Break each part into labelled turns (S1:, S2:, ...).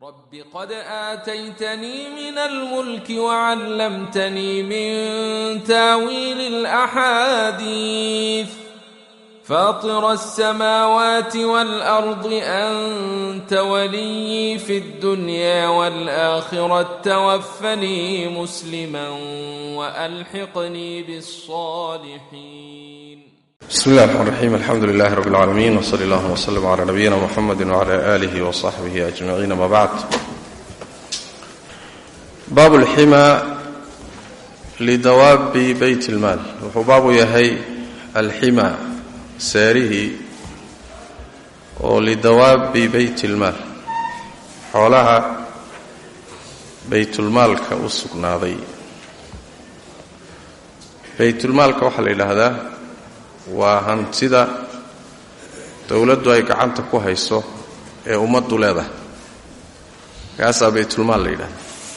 S1: رب قد آتيتني من الملك وعلمتني من تاويل الأحاديث فاطر السماوات والأرض أنت ولي في الدنيا والآخرة توفني مسلما وألحقني بالصالحين
S2: بسم الله الرحمن الرحيم الحمد لله رب العالمين وصلى الله وسلم على نبينا محمد وعلى آله وصحبه أجمعين ما بعد باب الحمى لدواب بيت المال wuxuu baabu yahay alxima seerihii oo lidawaabi beyt ilmaal xoolaha baytulmaalka u sugnaaday baytulmaalka waxaa la yidhaahdaa waa hantida dowladdu ay gacanta ku hayso ee ummaddu leedahay kaasaa baytulmaal la yidhahda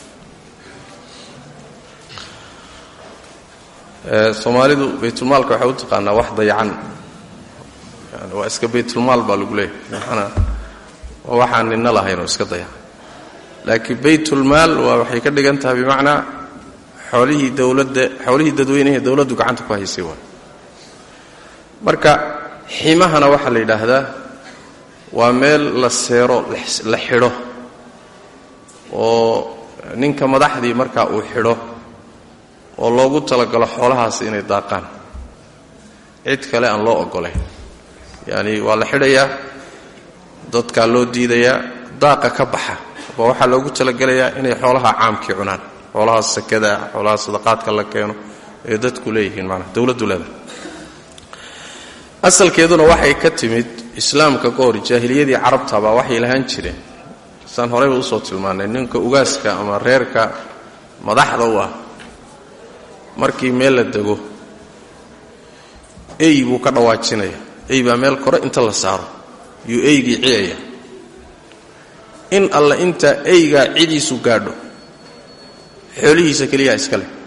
S2: soomaalidu baytulmaalka waxay u taqaanaa wax dayacan yani waa iska baytulmaal baa lagu leeyahay maxana waa waxaan nina lahayn oo iska dayacan laakiin baytulmaal waa waxay ka dhigan tahay bimacnaa xoolihii dowladda xoolihii dadweynehe dowladdu gacanta ku haysay waa marka ximahana waxaa la yidhaahdaa waa meel la seero la xidho oo ninka madaxdii markaa uu xidho oo loogu talagalo xoolahaas inay daaqaan cid kale aan loo ogolayn yacani waa la xidhayaa dadkaa loo diidayaa daaqa ka baxa ba waxaa loogu talagelayaa inay xoolaha caamkii cunaan xoolaha sakada xoolaha sadaqaadka la keeno ee dadku leeyihiin maanaa dowladdu leedahay asalkeeduna waxay ka timid islaamka ka hor jaahiliyadii carabta baa waxay lahaan jireen saan horeyba usoo tilmaannay ninka ugaaska ama reerka madaxda u ah markii meel la dego ey buu ka dhawaajinaya ey baa meel kore inta la saaro yuu eygii ciyaya in alla inta eygaa cidiisu gaadho xoolihiisa keliyaa iska leh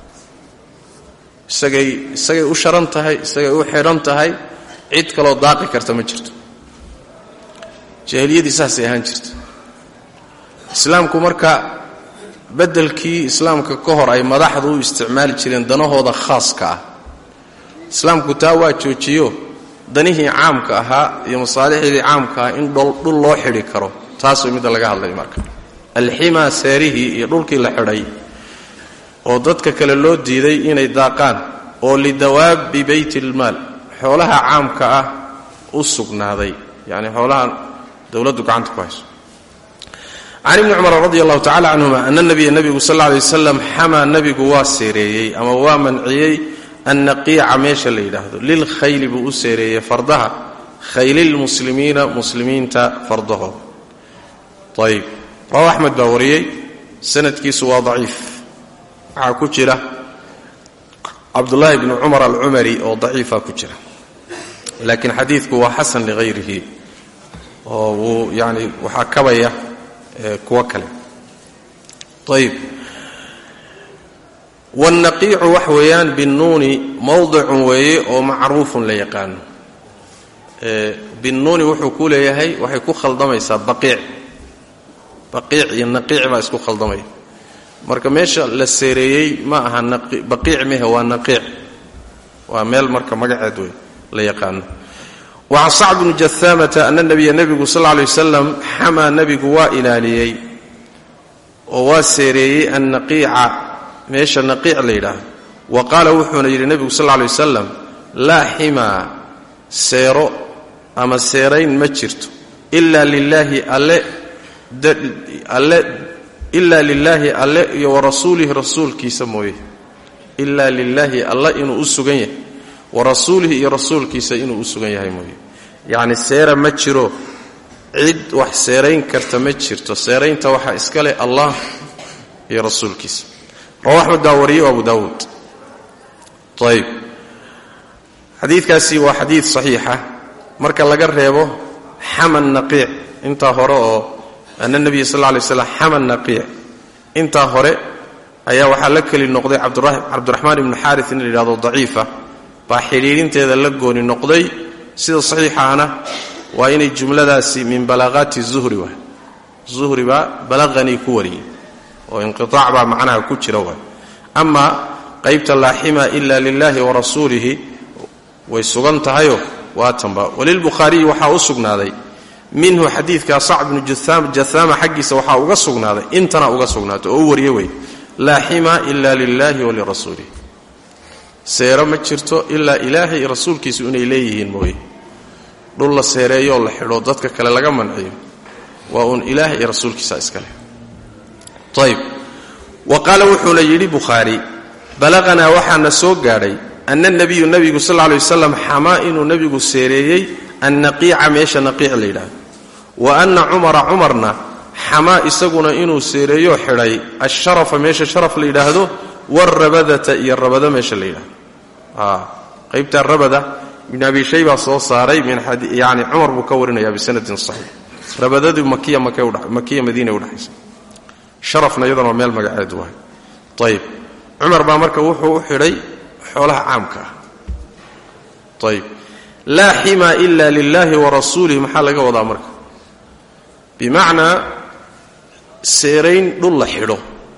S2: isagay isagay u sharan tahay isagay u xidhan tahay cid kaloo daaqi karta ma jirto jaahiliyadii saasay ahaan jirta islaamku marka beddelkii islaamka ka hor ay madaxdu u isticmaali jireen danahooda khaaska ah islaamku taa waa joojiyo danihii caamka ahaa iyo masaalixdii caamka ah in dhul loo xidhi karo taas way midda laga hadlay marka alximaa seerihii iyo dhulkii la xidhay oo dadka kale loo diiday inay daaqaan oo lidawaabi beyt ilmaal xoolaha caamka ah u sugnaaday yacni xoolaha dowladdu gacanta ku hayso can ibni cumar radi allahu tacala canhuma ana nabiya nebigu sal lla alay wasalam xamaa nebigu waa seereeyey ama waa manciyey annaqiica meesha la yidhaahdo lilkhayli buu u seereeyey fardaha khaylilmuslimiina muslimiinta fardahooda ayib rawa axmed baa wariyey sanadkiisu waa daciif waxaa ku jira cabdullaahi bni cumar alcumari oo daciifa ku jira laakiin xadiidku waa xasan likhayrihi oo wuu yani waxaa kabaya kuwo kale ayib wاlnaqiicu wax weeyaan binnuuni mowdicun weeye oo macruufun la yaqaano binnuuni wuxuu ku leeyahay waxay ku khaldamaysaa baqiic baqiic iyo naqiic baa isku khaldamaya marka meesha la seereeyey ma aha baqiic mehe waa naqiic waa meel marka magaceed wey la yaqaano wacan sacd bni jahaamata ana nabiya nebigu sal lla lay wasalam xamaa nebigu waa ilaaliyey oo waa seereeyey annaqiica meesha naqiic la yidhaahdo wa qaala wuxuuna yidhi nebigu sal lla lay wasalam laa ximaa seero ama seerayn ma jirto ila lilaahi alle alle ilaa lilaahi alle iyo warasuulihi rasuulkiisa mooye ilaa lilaahi alle inuu u sugan yahay warasuulihi iyo rasuulkiisa inuu u sugan yahay mooye yacni seera ma jiro cid wax seerayn karta ma jirto seeraynta waxaa iska leh allah iyo rasuulkiisa rawa axmed baa wariyey o abu daawuud ayib xadiidkaasi waa xadiid saxiixa marka laga reebo xaman naqiic intaa hore oo ana nebiya sal lla lay slam xaman naqiic intaa hore ayaa waxaa la keli noqday cabdiraxmaan ibnu xaaris in la yidhahdo daciifa baa xidhiirinteeda la gooni noqday sida saxiixaana waa inay jumladaasi min balaaqaati zuhri waay zuhri baa balaqanii ku wariyey oo inqiaac baa macnaha ku jira waay amaa qaybta laaxima ila lilahi wa rasuulihi way sugan tahayo waa tanba walilbukhaariyi waxaa u sugnaaday minhu xadiidka sac bnu jahaama xaggiisa waxaa uga sugnaaday intana uga sugnaatay oo u wariye wey laaxima ila lilahi walirasuulihi seero ma jirto ilaa ilaahay iyo rasuulkiisu inay leeyihiin mooye dhul la seereeyoo la xidho dadka kale laga manciyo waa uun ilaahay iyo rasuulkiisa iskale ayb wa qaala wuxuuna yidhi bukhaari balaqanaa waxaana soo gaadhay ana nabiyu nabigu sal lla alay wasalam xamaa inuu nebigu seereeyey annaqiica meesha naqiic la yidhaahdo wa anna cumara cumarna xamaa isaguna inuu seereeyo xidhay asharafa meesha sharaf la yidhaahdo warabadata iyo rabada meesha la yidhahdo qaybtaa rabada ibn abi shaybaa soo saaray yani cumar buu ka warinaya bisanadin saxiix rabadadu makiya makiya madiina udhexaysa sharafna iyadana waa meel magaceedu wahay ayib cumar baa marka wuxuu u xidhay xoolaha caamka ah ayib laa xima ila lilahi wa rasuulihi maxaa laga wadaa marka bimacnaa seerayn dhul la xidho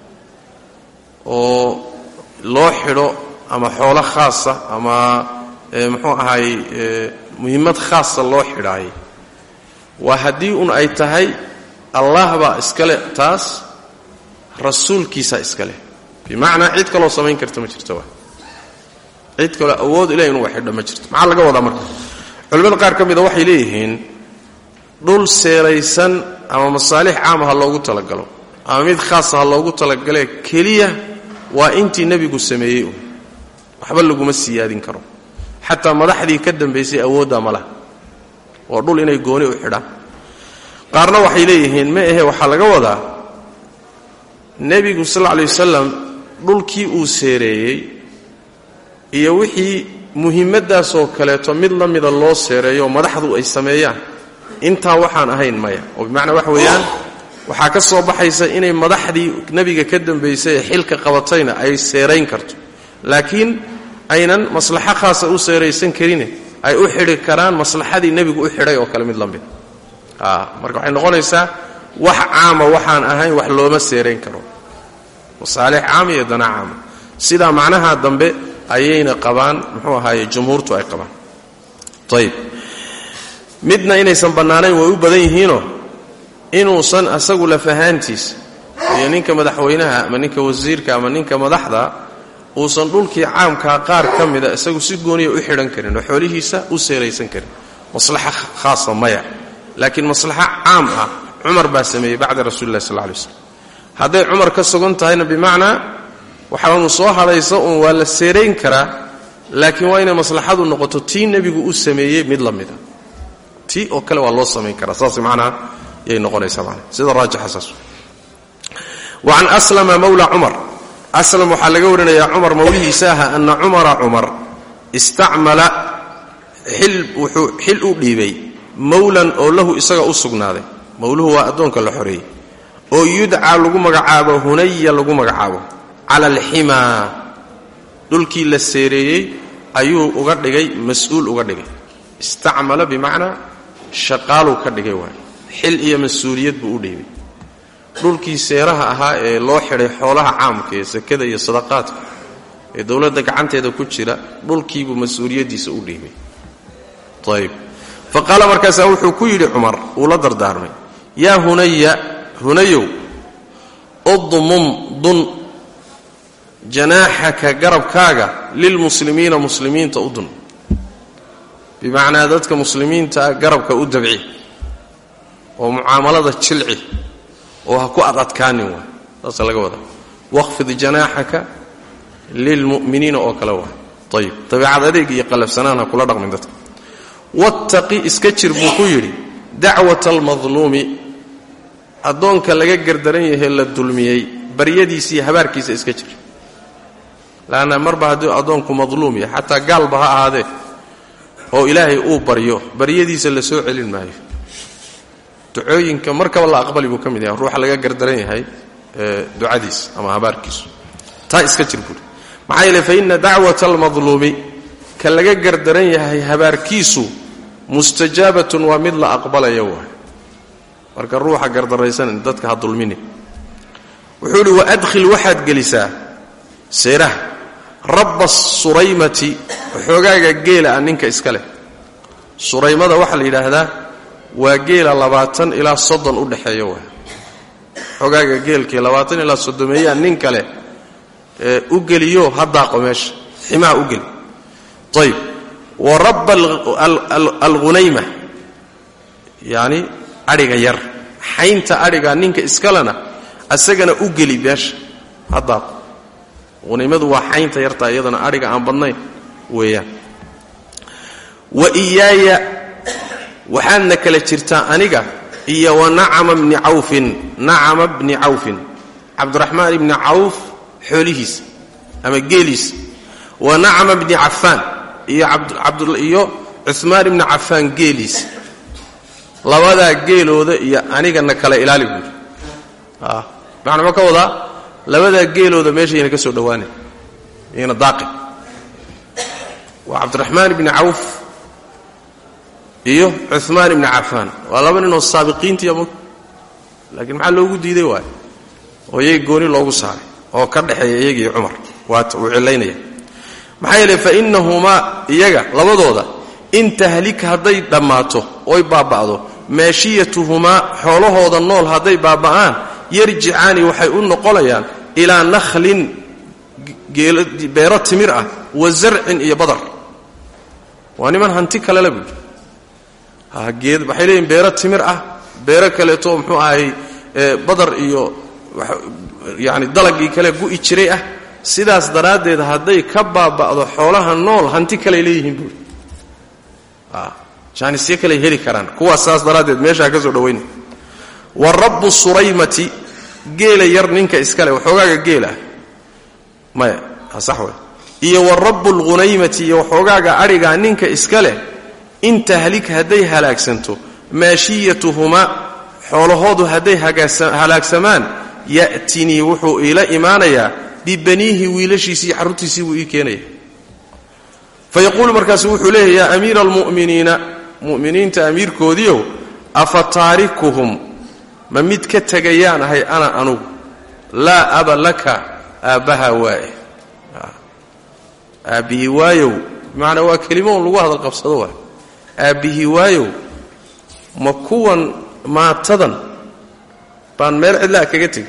S2: oo loo xidho ama xoolo khaasa ama muxuu ahaay muhimmad khaasa loo xidhaayay waa haddii un ay tahay allah baa iskale taas rasuulkiisaa iskale bimacnaa cid kaloo samayn karta ma jirto waa cid kaloo awood ilahi inuga xidho ma jirto maxaa laga wadaa marka culimmada qaar ka mida waxay leeyihiin dhul seeraysan ama masaalix caama ha loogu talagalo ama mid khaasa ha loogu talagalee keliya waa intii nebigu sameeyey un waxba laguma siyaadin karo xataa madaxdii ka dambaysay awooddaa ma laha waa dhul inay gooni u xidhaan qaarna waxay leeyihiin ma ahe waxaa laga wadaa nebigu sal lla alay wasalam dhulkii uu seereeyey iyo wixii muhimmadaasoo kaleeto mid la mida loo seereeyo madaxdu ay sameeyaan intaa waxaan ahayn maya oo bimacnaa waxa weeyaan waxaa ka soo baxaysa inay madaxdii nebiga ka dambaysay ee xilka qabatayna ay seerayn karto laakiin aynan maslaxo khaasa u seeraysan karine ay u xidhi karaan maslaxadii nebigu u xidhay oo kale mid la mid marka waxay noqonaysaa wax caama waxaan ahayn wax looma seerayn karo masaalix caama iyo dana caama sidaa macnaha dambe ayayna qabaan muxuu ahaaye jumhuurtu ay qabaan ayib midna inaysan bannaanayn way u badan yihiinoo inuusan asagu lafahaantiisa iyo ninka madaxweynaha ama ninka wasiirka ama ninka madaxda uusan dhulkii caamkaa qaar ka mida isagu si gooniya u xidhan karin oo xoolihiisa u seeraysan karin maslaxa khaasa maya laakiin maslaxa caam ah cumar baa sameeyey bacda rasuuli illahi sal lay slam hadday cumar ka sugan tahayna bimacnaa waxaanu soo hadhaysa uun waa la seerayn karaa laakiin waa inay maslaxadu noqoto tii nebigu u sameeyey mid la mida tii oo kale waa loo samayn karaa saas macnaha yay noqonaysaa manaa sida raajixa saas wacan aslama mawla cumar aslam waxaa laga warinayaa cumar mawlihiisa aha ana cumara cumar istacmala xil wuxuu xil u dhiibay mawlan oo lahu isaga u sugnaaday mawluhu waa addoonka la xoreeyey oo yudcaa lagu magacaabo hunaya lagu magacaabo cala alximaa dhulkii la seereeyey ayuu uga dhigay mas-uul uga dhigay istacmala bimacnaa shaqaaluu ka dhigay waay xil iyo mas-uuliyad buu u dhiibay dhulkii seeraha ahaa ee loo xidhay xoolaha caamka ee sakada iyo sadaqaadka ee dowladda gacanteeda ku jira dhulkiibuu mas-uuliyaddiisa u dhiibay ayb fa qaala markaasaa wuxuu ku yidhi cumar uu la dardaarmay yaa hunaya hunayow udmum dun janaaxaka garabkaaga lilmuslimiina muslimiinta u dun bimacnaa dadka muslimiintaa garabka u dabci oo mucaamalada jilci oo ha ku adadkaanin waa saasa laga wadaa waqfid janaaxaka lilmu'miniina oo kale waa ayib dabiicad adeeg iyo qalafsanaan ha kula dhaqmin dadka wattaqi iska jir buu ku yidhi dacwata almadluumi addoonka laga gardaran yahe la dulmiyey baryadiisa iyo habaarkiisa iska jir laanna marba hadduu addoonku madluum yahay xataa gaalba ha ahaadee oo ilaahay uu baryo baryadiisa la soo celin maayo ducooyinka markaba la aqbali buu ka mid yahay ruuxa laga gardaran yahay ducadiisa ama habaarkiisu taa iska jir buuri maxaa yeele fa inna dacwata almadluumi ka laga gardaran yahay habaarkiisu mustajaabatun waa mid la aqbalaya waay marka ruuxa gardaraysanin dadka ha dulmini wuxuu idhi wa adkhil waxaad gelisaa seeraha rabba suraymati xoogaaga geela ah ninka iska leh suraymada waxaa la yidhaahdaa waa geela labaatan ilaa soddon u dhexeeya waa xogaaga geelkii labaatan ilaa soddomeeyaa nin kale ee u geliyo ha daaqo meesha ximaha u geli ayb wa rabba alghunayma yacni adhiga yar xaynta adhiga ninka iskalena asagana u geli meesha ha daaqo hunaymadu waa xaynta yartaa iyadana adhiga aan badnayn weeyaan wa iyaaya waxaadna kala jirtaa aniga iyo wa nacama bni cawfin nacama bni cawfin cabdiraxmaan ibni cawf xoolihiisa ama geeliisa wa nacama bni cafaan iyo cumaan ibni cafaan geeliisa labadaa geelooda iyo anigana kala ilaali buuri macna ma ka wadaa labadaa geelooda meeshayna ka soo dhowaanay iyana daaqi waa cabdiraxmaan ibni cawf iyo cumaan ibni cafaan waa laba ninoo saabiqiintiiya mog laakiin maxaa loogu diiday waayo oo iyaga gooni loogu saaray oo ka dhexeeya iyagiiyo cumar waata uu cilaynaya maxaa yeele fa innahumaa iyaga labadooda in tahlik hadday dhammaato oy baaba'do maashiyatuhumaa xoolahooda nool hadday baaba'aan yarjicaani waxay u noqonayaan ilaa nakhlin beero timir ah wa zarcin iyo badar waa niman hanti kalele buui waxay leeyihin beero timir ah beero kaleeto muxuu ahay badar iyo yani dalagii kale gu'i jiray ah sidaas daraaddeed hadday ka baaba'do xoolaha nool hanti kaley leeyihiin buuri jaanisyo kaley heli karaan kuwaas saas daraaddeed meeshaa ka soo dhowayna wa rabbu suraymati geela yar ninka iskale waxoogaaga geelah maya sax wey iyo wa rabbu lghunaymati iyo waxoogaaga adhigaa ninka iska leh in tahlik hadday halaagsanto maashiyatuhumaa xoolahoodu hadday halaagsamaan ya'tinii wuxuu iila imaanayaa bibaniihi wiilashiisii xaruntiisii buu ii keenaya fayaquulu markaasu wuxuu leeyahy yaa amiira almu'miniina mu'miniinta amiirkoodiiow afa taarikuhum ma mid ka tegayaan ahay ana anugu laa aba laka aabbaha waaye aabbihii waayow bimacnaa waa kelimo on lagu hadal qabsado waay aabbihii waayow ma kuwan maatadan baan meel cidlaa kaga tegi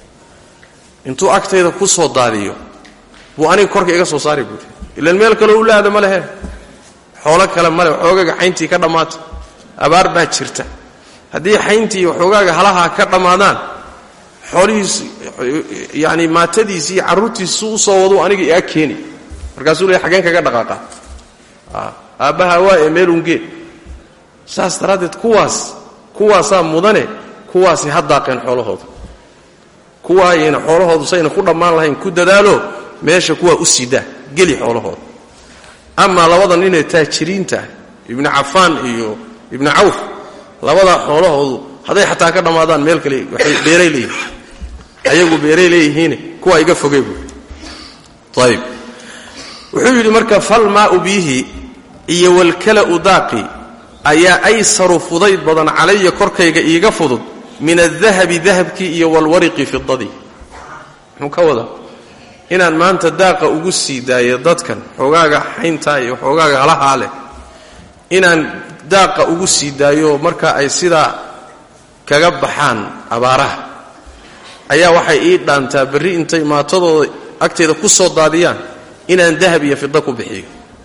S2: intuu agtayda ku soo daadiyo buu aniga korka iga soo saari buuri ilan meel kaleo u laada ma lehe xoolo kale male waxoogaaga xayntii ka dhammaata abaar baa jirta haddii xayntii waxoogaaga halahaa ka dhammaadaan xoolihiis yani maatadiisi iyo carruurtiisu u soo waduu aniga iga keeni markaasuu leey xageen kaga dhaqaaqa aabbaha waa ee meelungee saas daraaddeed kuwaas kuwaasaa mudane kuwaasi ha daaqeen xoolahooda kuwaayayna xoolahoodu sayna ku dhammaan lahayn ku dadaalo meesha kuwaa u siidaa geli xoolahooda amaa labada ninee taajiriinta ibnu cafaan iyo ibnu cawf labadaa xoolahoodu hadday xataa ka dhammaadaan meel kale waxay beeray leeyihiin ayagu beeray leeyihiine kuwaa iga fogey buui ayib wuxuu yidhi marka falmaau biihi iyo walkala'u daaqi ayaa aysaru fudayd badan calaya korkayga iiga fudud min adahabi dahabkii iyo walwariqi fidadii muxuu ka wadaa inaan maanta daaqa ugu sii daayo dadkan xoogaaga xayntaa iyo xoogaaga halahaa leh inaan daaqa ugu sii daayo marka ay sidaa kaga baxaan abaaraha ayaa waxay ii dhaantaa berri intay maatadooda agteeda ku soo daadiyaan inaan dahab iyo fida ku bixiyo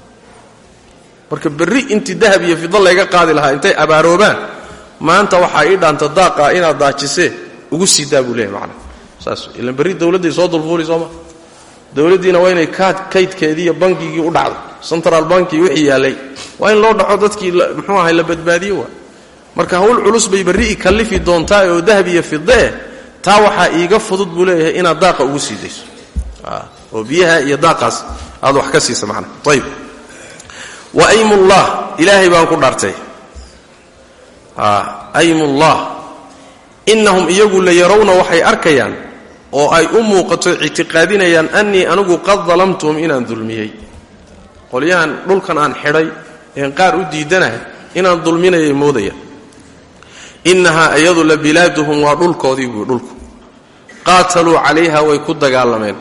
S2: marka berri intii dahab iyo fida layga qaadi lahaa intay abaaroobaan maanta waxaa ii dhaanta daaqa inaad daajisee ugu sii daa buu leeyahy macana saas ilan berri dawladday soo dulfuuli sooma dawladdiina waa inay kaydkeedii iyo bankigii u dhacdo central banki wixii yaallay waa in loo dhaco dadkii muxuu ahay la badbaadiyo waa marka hawl culus bay berri i kallifi doontaa oo dahab iyo fidee taa waxaa iiga fudud buu leeyahay inaad daaqa ugu sii dayso oo biyaha iyo daaqaas aad wax ka siisa macana ayib wa aymullah ilaahay baan ku dhaartay aymullah innahum iyagu la yarawna waxay arkayaan oo ay u muuqato ictiqaadinayaan annii anigu qad dalamtuhum inaan dulmiyey qolyahan dhulkan aan xidhay een qaar u diidanahay inaan dulminayay moodaya innahaa iyadu la bilaaduhum waa dhulkoodii buu dhulku qaataluu calayha way ku dagaalameen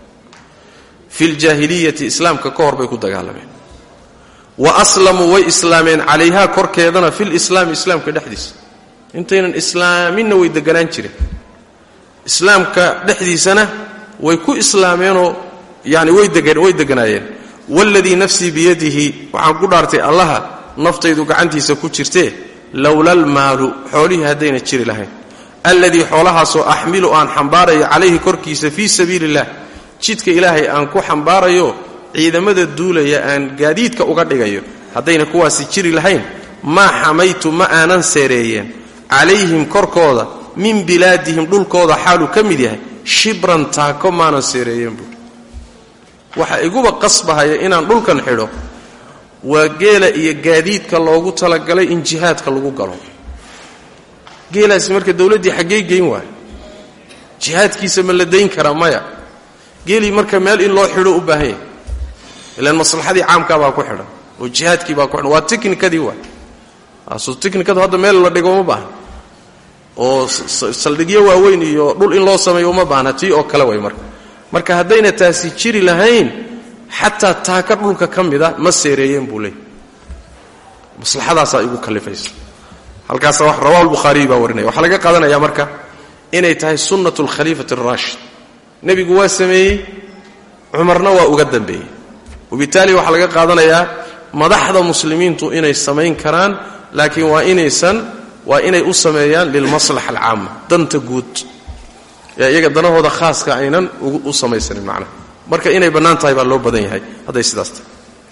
S2: fi ljaahiliyati islaamka ka hor bay ku dagaalameen wa aslamuu way islaameen calayhaa korkeedana filislaami islaamka dhexdiisa intaynan islaaminna way deganaan jireen islaamka dhexdiisana way ku islaameenoo yani way deganaayeen waaladii nafsii biyadihi waxaan ku dhaartay allaha naftaydu gacantiisa ku jirtee lowla almaalu xoolihii haddayna jiri lahayn alladii xoolahaasoo axmilu aan xambaarayo calayhi korkiisa fii sabiili illah jidka ilaahay aan ku xambaarayo ciidamada duulaya aan gaadiidka uga dhigayo haddayna kuwaasi jiri lahayn maa xamaytu ma aanan seereeyeen calayhim korkooda min bilaadihim dhulkooda xaaluu ka mid yahay shibran taako maanan seereeyeen buui waxa iguba qasbahaya inaan dhulkan xidho waa geela iyo gaadiidka loogu talagalay in jihaadka lagu galo geelaasi marka dowladdii xaggey geyn waayo jihaadkiisa ma la dayn karaa maya geelii marka meel in loo xidho u baahan yahay ilaan maslaxadii caamkaa baa ku xidhan oo jihaadkii baa ku xidhan waa tiknikadii waay so tiknikadu hadda meel la dhigo uma baahna oo saldhigyo waaweyn iyo dhul in loo sameeyo uma baahna tii oo kale way marka marka haddayna taasi jiri lahayn xataa taaka dhulka ka mida ma seereeyeen buu leeyay maslaxadaasaa igu kalifaysa halkaasa wax rawahu lbukhaariyi baa warinaya waxaa laga qaadanaya marka inay tahay sunnatu alkhaliifati araashid nebigu waa sameeyey cumarna waa uga dambeeyey wabitaali waxaa laga qaadanayaa madaxda muslimiintu inay samayn karaan laakiin waa inaysan waa inay u sameeyaan lilmaslaxa alcaama danta guud ee iyaga danahooda khaaska aynan u samaysanin macnaha marka inay bannaan tahay baa loo badan yahay hadday sidaas tahay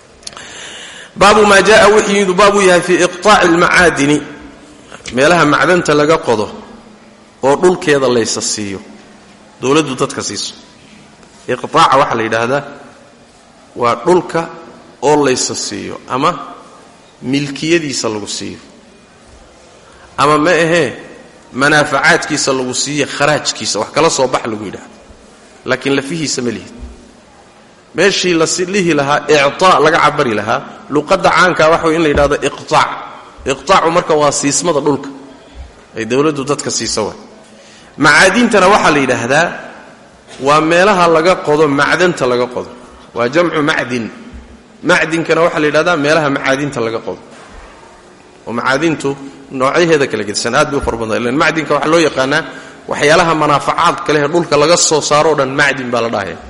S2: baabu maa jaءa wuxuu yimid baabuu yahay fii iqطaaci اlmacaadini meelaha macdanta laga qodo oo dhulkeeda laysa siiyo dowladdu dadka siiso iqطaaca waxaa la yidhaahdaa waa dhulka oo laysa siiyo ama milkiyadiisa lagu siiyo ama ma ahee manaafacaadkiisa lagu siiyo kharaajkiisa wax kala soo bax lagu yidhaahdo laakiin lafihiisa ma lihid meeshii la lihi lahaa ictaa laga cabari lahaa luqadda caankaa waxa way in la yidhahdo iqtaac iqtaacu marka waa siismada dhulka ay dowladdu dadka siisa wa macaadintana waxaa la yidhaahdaa waa meelaha laga qodo macdanta laga qodo waa jamcu macdin macdinkana waxaa la yidhahdaa meelaha macaadinta laga qodo oo macaadintu noocyaheeda kala gedisan aad bay u fara badna ilan macdinka waxaa loo yaqaanaa waxyaalaha manaafacaadka leh ee dhulka laga soo saaro o dhan macdin baa la dhahaya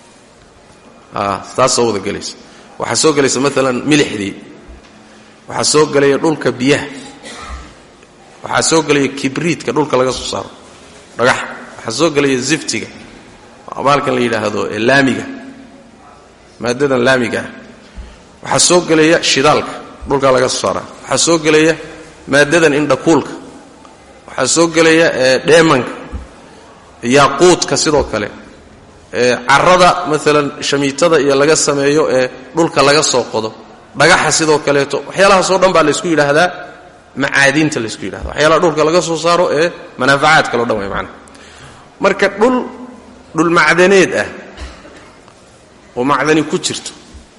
S2: taas soo wada gelaysa waxaa soo gelaysa maalan milixdii waxaa soo gelaya dhulka biyaha waxaa soo gelaya kibriidka dhulka laga soo saaro dhagaxa waxaa soo gelaya ziftiga maalkan la yidhaahdo ee laamiga maadadan laamiga ah waxaa soo gelaya shidaalka dhulka laga soo saara waxaa soo gelaya maadadan indhakuulka waxaa soo gelaya dheemanka yaaquudka sidoo kale carada maalan shamiitada iyo laga sameeyo ee dhulka laga soo qodo dhagaxa sidoo kaleeto waxyaalahaasoo dhan baa laysku yidhaahdaa macaadiinta laysku yidhahda waxyaalaha dhulka laga soo saaro ee manaafacaadkaleo dhan way macnaha marka dhul dhul macdaneed ah oo macdani ku jirto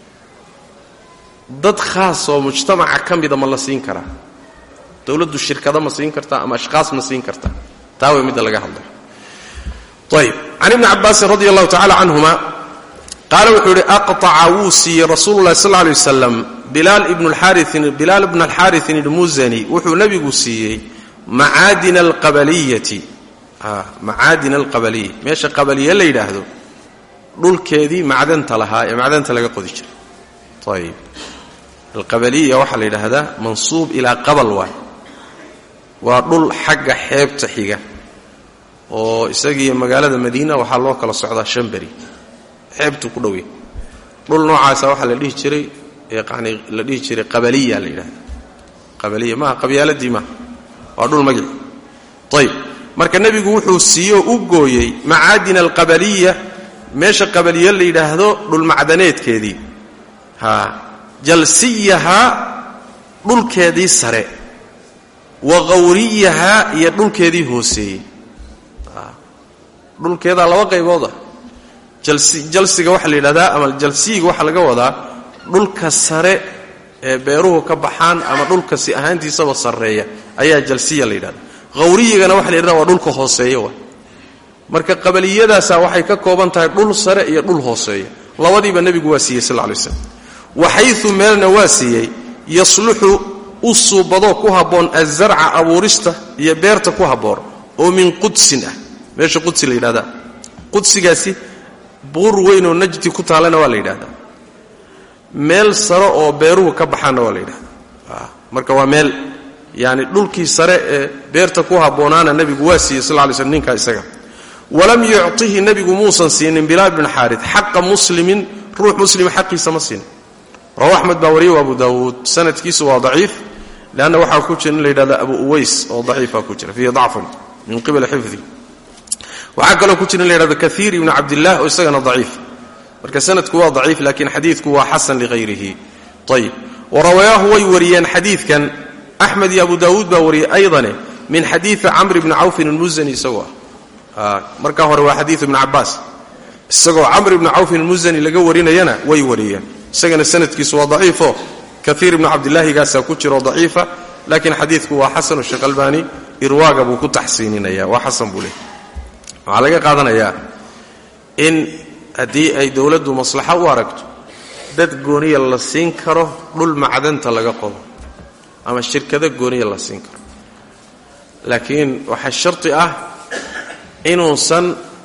S2: dad khaas oo mujtamaca ka mida ma la siin karaa dowladdu shirkada ma siin kartaa ama ashqaas ma siin kartaa taa way midda laga hadlayo ayb can ibni cabaasin radi allahu tacala canhuma qaala wuxuu yidhi aqطaca wuu siiyey rasuulu llahi sal lay waslam bilaal ibna alxariin ilmusani wuxuu nebigu siiyey macaadina alqabaliyati macaadina alqabaliya meesha qabaliye la yidhaahdo dhulkeedii macdanta lahaa ee macdanta laga qodi jiray ayb alqabaliya waxaa la yidhaahdaa mansuub ilaa qabal waay waa dhul xagga xeebta xiga oo isagiiyo magaalada madiina waxaa loo kala socdaa shan beri xeebtu ku dhowya dhul noocaasa waxaa la dhihi jiray yani la dhihi jiray qabaliya la yidhahda qabaliya maaha qabyaaladii maaha waa dhul magici ayb marka nebigu wuxuu siiyo u gooyey macaadina alqabaliya meesha qabaliye la yidhaahdo dhulmacdaneedkeedii ha jalsiyahaa dhulkeedii sare wa qawriyahaa iyo dhulkeedii hooseeyey dhulkeedaa laba qaybooda jalsiga waxaa la yidhahdaa ama jalsiyiga waxaa laga wadaa dhulka sare ee beeruhu ka baxaan ama dhulka si ahaantiisaba sarreeya ayaa jalsiya la yidhahda hawriyigana waxa la yidhahda waa dhulka hooseeya wa marka qabaliyadaasaa waxay ka kooban tahay dhul sare iyo dhul hooseeya labadiiba nebigu waa siiyey sal lay slam waxayu meelna waa siiyey yasluxu u suubadoo ku habboon azarca abuurista iyo beerta ku habboon oo min qudsin ah meesha qudsi la yidhahda qudsigaasi buur weynoo najdi ku taallana waa la yidhahdaa meel sare oo beeruhu ka baxaanna waa la yidhahdaa marka waa meel yani dhulkii sare ee beerta ku habboonaana nebigu waa siiyey sal lay slm ninkaa isaga walam yucطihi nebigu muusan siinin bilaal bin xaarid xaqa muslimin ruux muslima xaqiisa ma siinin rawa axmed baa wariye abu daawuud sanadkiisu waa daciif leanna waxaa ku jira in la yidhahda abu uways oo daciifa ku jira fiihi dacfun min qibali xifdi waxaa kaloo ku jira in la yhahdo kaiir ibnu cabdilah oo isagana daciif marka sanadku waa daciif laakiin xadiidku waa xasan lighayrihi ayib warawayaahu way wariyeen xadiidkan axmed iyo abu daawuud baa wariyey aydane min xadiidi camr bni cawfin almusani isagoo ah markaa hore waa xadiiu ibni cabaas isagoo camr ibni cawfin almusani laga warinayana way wariyeen isagana sanadkiisu waa daciifo kaiir ibnu cabdilahigaasaa ku jiro daciifa laakiin xadiidku waa xasanu sheekh albaani irwaaga buu ku taxsiininaya waa xasan buu leey waxaa laga qaadanayaa in haddii ay dowladdu maslaxo u aragto dad gooniya la siin karo dhul macdanta laga qodo ama shirkado gooniya la siin karo laakiin waxaa sharti ah inuusan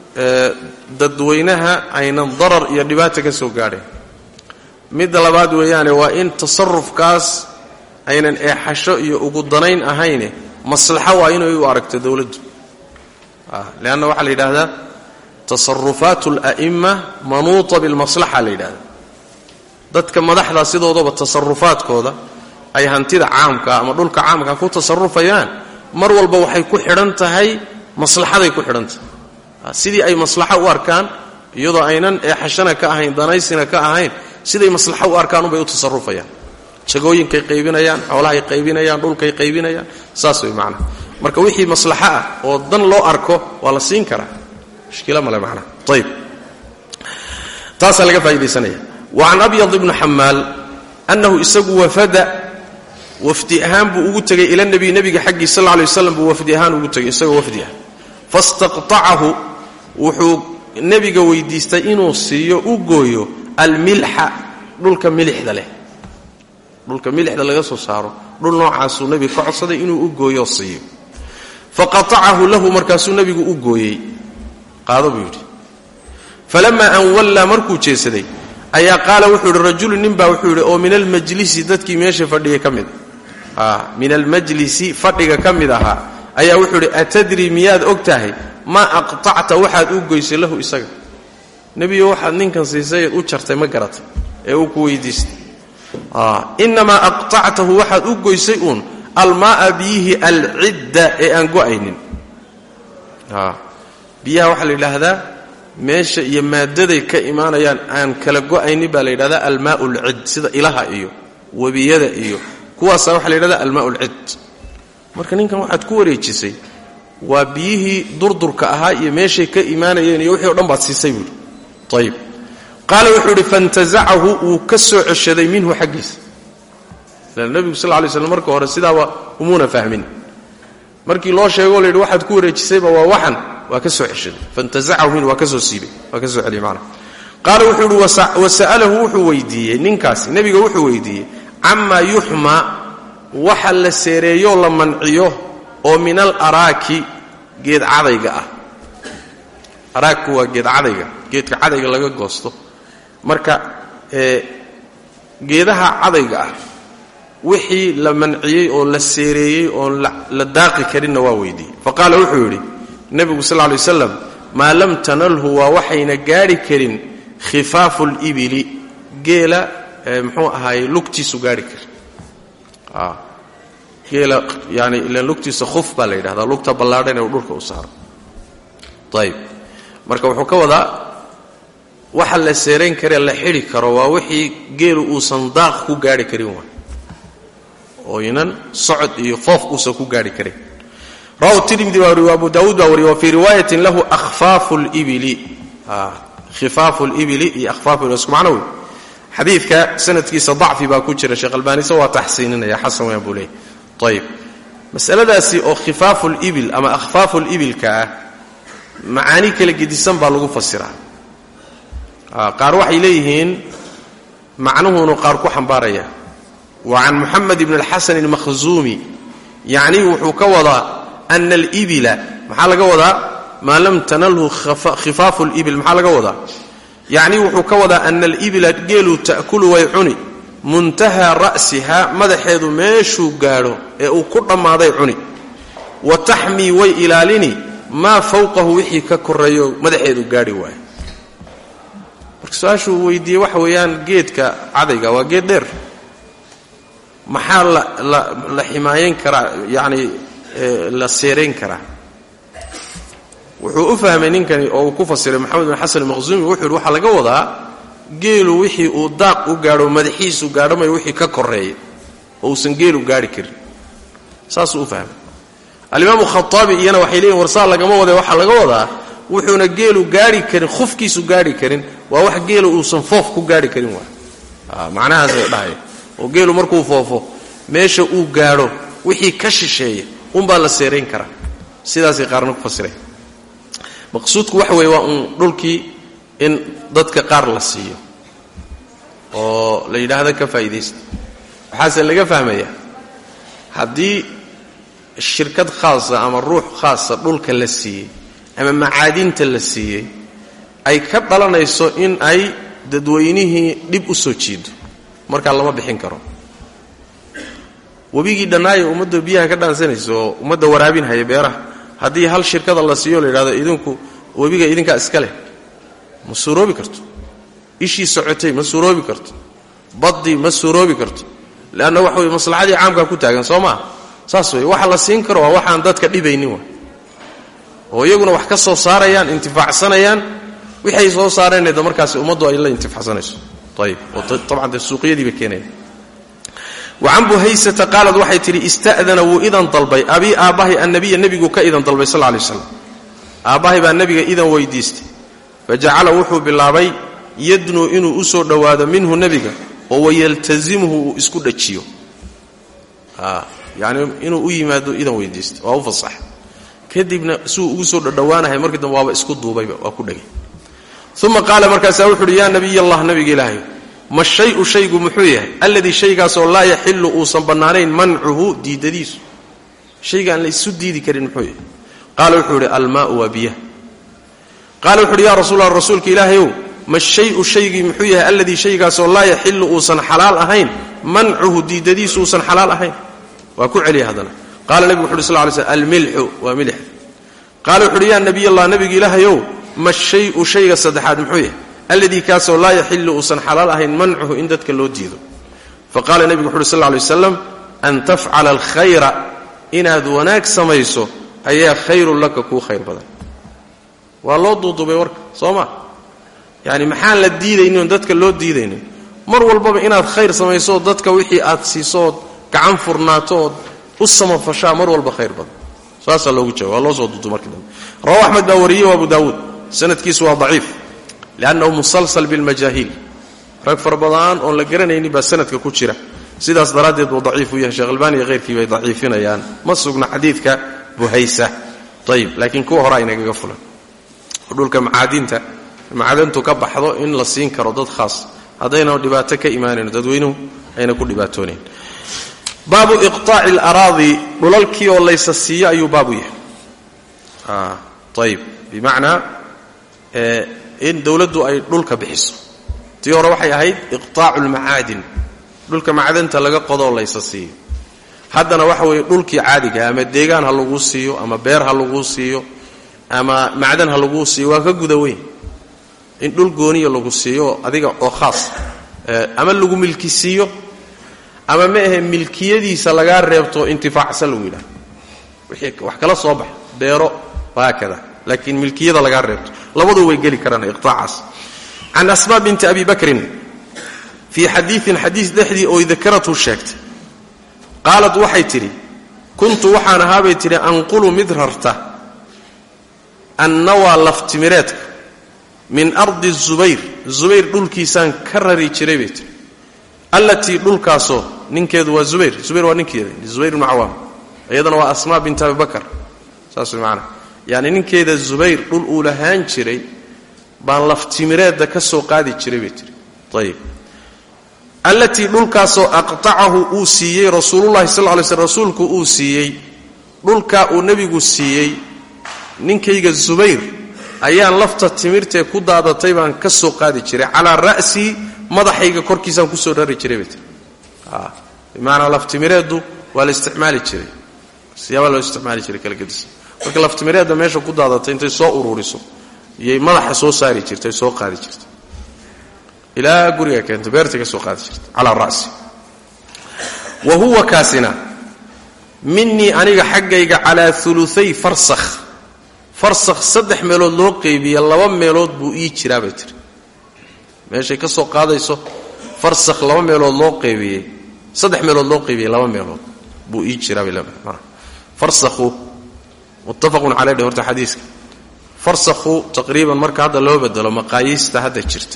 S2: dadweynaha aynan darar iyo dhibaata ka soo gaadhayn midda labaad weeyaane waa in tasarufkaas aynan eexasho iyo ugu danayn ahayne maslaxo waa inay u aragto dowladdu leanna waxaa la yidhaahdaa tasarufaat ala'imma manuuta bilmaslaxa la yidhahda dadka madaxdaa sidoodaba tasarufaadkooda ay hantida caamka ama dhulka caamka ku tasarufayaan mar walba waxay ku xidhan tahay maslaxaday ku xidhan tahay sidii ay maslaxo u arkaan iyadoo aynan eexashana ka ahayn danaysina ka ahayn siday maslaxo u arkaan unbay u tasarufayaan jagooyinkay qaybinayaan xoolahay qaybinayaan dhulkay qaybinayaan saas way macnaha marka wixii maslaxo ah oo dan loo arko waa la siin karaa mushkila male macnaha ayib taasaa laga faa'idaysanaya wa can abyad ibni xamaal annahu isagu wafada wafdi ahaan buu ugu tegay ila nebiy nebiga xaggii sal lla lay waslam buu wafdi ahaan ugu tegay isagoo wafdi ah fastaqtacahu wuxuu nebiga weydiistay inuu siiyo u gooyo almilxa dhulka milixda leh dhulka milixda laga soo saaro dhul noocaasuu nebiga ka codsaday inuu u gooyoo siiyo faqatacahu lahu markaasuu nebigu u gooyey qaado buu yidhi falamaa an wallaa markuu jeesaday ayaa qaala wuxuu yidhi rajulu ninbaa wuxuu yidhi oo min almajlisi dadkii meesha fadhiya ka mid min almajlisi fadhiga ka mid ahaa ayaa wuxuu yidhi atadri miyaad og tahay maa aqtacta waxaad u goysay lahu isaga nebiyo waxaad ninkan siisay u jartay ma garatay ee uu ku weydiistay inamaa aqtactahu waxaad u goysay uun almaaa biyihii alcidda ee aan go'aynin biyaha waxaa la yidhaahdaa meesha iyo maadaday ka imaanayaan aan kala go'aynin baa la yidhahdaa almaau lcid sida ilaha iyo webiyada iyo kuwaasaa waxaa la yidhahdaa almaau lcid marka ninkan waxaad ku wareejisay waa biyihii durdurka ahaa iyo meeshay ka imaanayeen iyo wixii o dhan baad siisay buuhi ayib qaala wuxuu yidhi faintazacahu wuu ka soo ceshaday minhu xaggiisa lan nebigu sal lay slam marka hore sidaaba umuuna fahmin markii loo sheegoo la yidhi waxaad ku wareejisayba waa waxan waa ka soo ceshaday faintazacahu minhu waa ka soo siibay waa ka soo celiyay macnaha qaala wuxuu yidhi wasa'alahu wuxuu weydiiyey ninkaasi nebiga wuxuu weydiiyey camaa yuxmaa waxa la seereeyoo la manciyo oo min al araaki geed cadayga ah araagku waa geed cadayga geedka cadayga laga goosto marka geedaha cadayga ah wixii la manciyey oo la seereeyey oon la daaqi karinna waa weydiiyey fa qaala wuxuu yidhi nebigu sal lay waslam maa lam tanalhu waa waxayna gaadhi karin khifaafu libili geela muxuu ahaayey lugtiisu gaadhi karin geela yani ilan lugtiisa khuf baa la yidhahdaa lugta ballaadhan ee uu dhulka u saaro ayib marka wuxuu ka wadaa waxa la seerayn karee la xidhi karo waa wixii geelu uusan daaq ku gaadhi karin waay oo inan socod iyo foof uusan ku gaadhi karin rawahu tirmidi baa wariy abu daawuud baa wariy wa fii riwaayatin lahu ahfaafu libili khifaafu libili iyo ahfaafu isku macno wey xadiidka sanadkiisa dacfi baa ku jira sheekh albaanise waa taxsiininaya xasan weyaan buu leeyay ayib masaladaasi oo khifaafulibil ama akhfaafulibilka ah macaani kala gedisan baa lagu fasiraa qaar waxay leeyihiin macnuhuunu qaar ku xambaaraya wa can muxamed ibn alxasan almakhzuumi yacni wuxuu ka wadaa ana alibila maxaa laga wadaa maa lam tanalhu khifaafu libil maxaa laga wadaa yacni wuxuu ka wadaa ana alibila geelu ta'kulu way cuni muntahaa ra'siha madaxeedu meeshuu gaadho ee uu ku dhammaaday cuni wa taxmii way ilaalini maa fawqahu wixii ka koreeyo madaxeedu gaadhi waayo marka su-aashuu weydiiyey waxa weeyaan geedka cadayga waa geed dheer maxaa la la la ximaayeyn karaa yacni la seerayn karaa wuxuu u fahmay ninkani oo uu ku fasiray maxamed bin xasan almaqzuumi wuxuu yidhi waxaa laga wadaa geelu wixii uu daaq u gaadho madaxiisu gaadhamay wixii ka koreeya oo uusan geelu gaadhi karin saasuu u fahmay alimaamu khaaabi iyana waxay leeyihin warsaa lagama wade waxaa laga wadaa wuxuuna geelu gaadhi karin khufkiisu gaadhi karin waa wax geelu uusan foof ku gaadhi karin waa macnahaasay dhahaya oo geelu markuu foofo meesha uu gaadho wixii ka shisheeya unbaa la seerayn karaa sidaasay qaarna ku fasireen maqsuudku waxa weeye waa uun dhulkii in dadka qaar la siiyo oo la yidhaahdo ka faa'iidaysta waxaase laga fahmayaa haddii shirkad khaasa ama ruux khaasa dhulka la siiyey ama macaadinta la siiyey ay ka dhalanayso in ay dadweynihii dhib u soo jiido markaa lama bixin karo webigii dhannaayo ummadda biyaha ka dhaansanaysa oo ummadda waraabinhaya beeraha haddii hal shirkada la siiyo la yidhahdo idinku webiga idinkaa iska leh ma suuroobi karto ishii socotay ma suuroobi karto baddii ma suuroobi karto leanna waxa weye maslaxadii caamkaa ku taagan soo maa saas wey waxa la siin karo waa waxaan dadka dhibaynin wa oo iyaguna wax ka soo saarayaan intifaacsanayaan wixay soo saareeneda markaasi ummaddu ay la intifaacsanayso ayib oo tabcan dee suuqyadiiba keenaya wacan buhaysata qaalad waxay tidhi ista'dana wuu idan dalbay abii aabbahay annabiya nebigu ka idan dalbay sal lay slam aabbahay baa nebiga idan weydiistay fajacala wuxuu bilaabay yadnuu inuu u soo dhowaado minhu nebiga oo wayaltazimhu uu isku dhajiyo yani inuu u yimaado idan weydiistay waa u fasax kadibna siuu ugu soo dhodhowaanahay markii dambe waaba isku duubayba waa ku dhegay uma qaala markaasaa wuxu uhi yaa nabiy allah nabiga ilaahay ma shayu shaygu muxuu yahay alladii shaygaasoo laa yaxilu uusan bannaanayn mancuhu diidadiisu shaygaan la isu diidi karin muxuu yahay qaala wuxuu idhi almaau waa biyaha qaala wuxu uhi ya rasuulla rasuulka ilaahayow ma shayu shaygii muxuu yahay alladii shaygaasoo laa yaxilu uusan xalaal ahayn mancuhu diidadiisu uusan xalaal ahayn waa ku celiya haddana qaala nebigu wuxu uhi sl ly slm almilxu waa milix qaala wuxu uhi yaa nabiy allah nabiga ilaahayow ma shayu shayga saddexaad muxuu yahay alladii kaasoo laa yaxilu uusan xalaal ahayn mancuhu in dadka loo diido faqaala nebigu wuxu uhi sl lay waslam an tafcala alkhayra inaad wanaag samayso ayaa khayrun laka kuu khayr badan waa loo duuduubay warka soo ma yani maxaan la diidaynin oon dadka loo diidaynin mar walbaba inaad khayr samayso dadka wixii aad siisood gacan furnaato ood u samafashaa mar walba khayr badan saasaa loogu jawaab waa loo soo duudu markii dambe rawa axmed baa wariyey abu daawuud sanadkiisu waa daciif liannahu musalsal bilmajaahiil rag fara badan oon la garanaynin baa sanadka ku jira sidaas daraaddeed buu daciif u yahay sheekh albani iyo hayrkii bay daciifinayaan ma sugna xadiidka buhaysa ayib laakiin kuwa hore aynagaga fulan oo dhulka macaadinta macdantu ka baxdo in la siin karo dad khaas haddayna dhibaato ka imaanayn dadweynuhu ayna ku dhibaatoonayn baabu iqطaaci اlaraadi dhulalkii oo laysa siiyo ayuu baabu yahay ayib bimacnaa in dowladdu ay dhulka bixiso tii hore waxay ahayd iqطaacu اlmacaadin dhulka macdanta laga qodoo laysa siiyo haddana waxa weeye dhulkii caadigaha ama deegaan ha laguu siiyo ama beer ha laguu siiyo ama macdan ha laguu siiyo waa ka guda weyn in dhul gooniya lagu siiyo adiga oo khaas ama lagu milki siiyo ama ma ahe milkiyadiisa lagaa reebto intifaacsan lagu yidhaha wixii wax kala soo bax beero wahaakada laakiin milkiyada lagaa reebto labadu way geli karaan iqtaacaas can asmaa binti abi bakrin fii xadiiin xadiis dhexdii oy dakaratu sheegtay qaalad waxay tidhi kuntu waxaan ahaabay tidhi anqulu mid rarta annawaa laftimireedka min ardi zubayr zubayr dhulkiisaan ka rari jiray bay tihi allatii dhulkaasoo ninkeedu waa zubayr zubayr waa ninkeeda zubayr ibnu cawaam iyadana waa asmaa bint abibakar saas way macanaa yacni ninkeeda zubayr dhul uu lahaan jiray baan laftimireedda ka soo qaadi jiray bay tihi ayib allatii dhulkaasoo aqtacahu uu siiyey rasuulullahi sal ly slm rasuulku uu siiyey dhulkaa uu nebigu siiyey ninkayga zubayr ayaan lafta timirtee ku daadatay baan ka soo qaadi jiray calaa ra'sii madaxayga korkiisaan kusoo dhari jiray bay tiri bimacnaa laftimireeddu waa la isticmaali jiray siyaabaa loo isticmaali jiray kala gedisa marka laftimireedda meesha ku daadatay intay soo ururiso iyay madaxa soo saari jirtay soo qaadi jirtay ilaa guriga keento beertay ka soo qaadi jirtay calaa ra'si wa huwa kaasina minii aniga xaggayga calaa uluay farsakh farsakh saddex meelood loo qeybiya laba meelood buu ii jiraa bay tiri meeshay ka soo qaadayso farsakh laba meelood loo qeybiyey saddex meelood loo qeybiyey laba meelood buu ii jiraa bay leedahay farsakhu muttafaqun caley dhe horta xadiiska farsakhu taqriiban marka hadda loo bedelo maqaayiista hadda jirta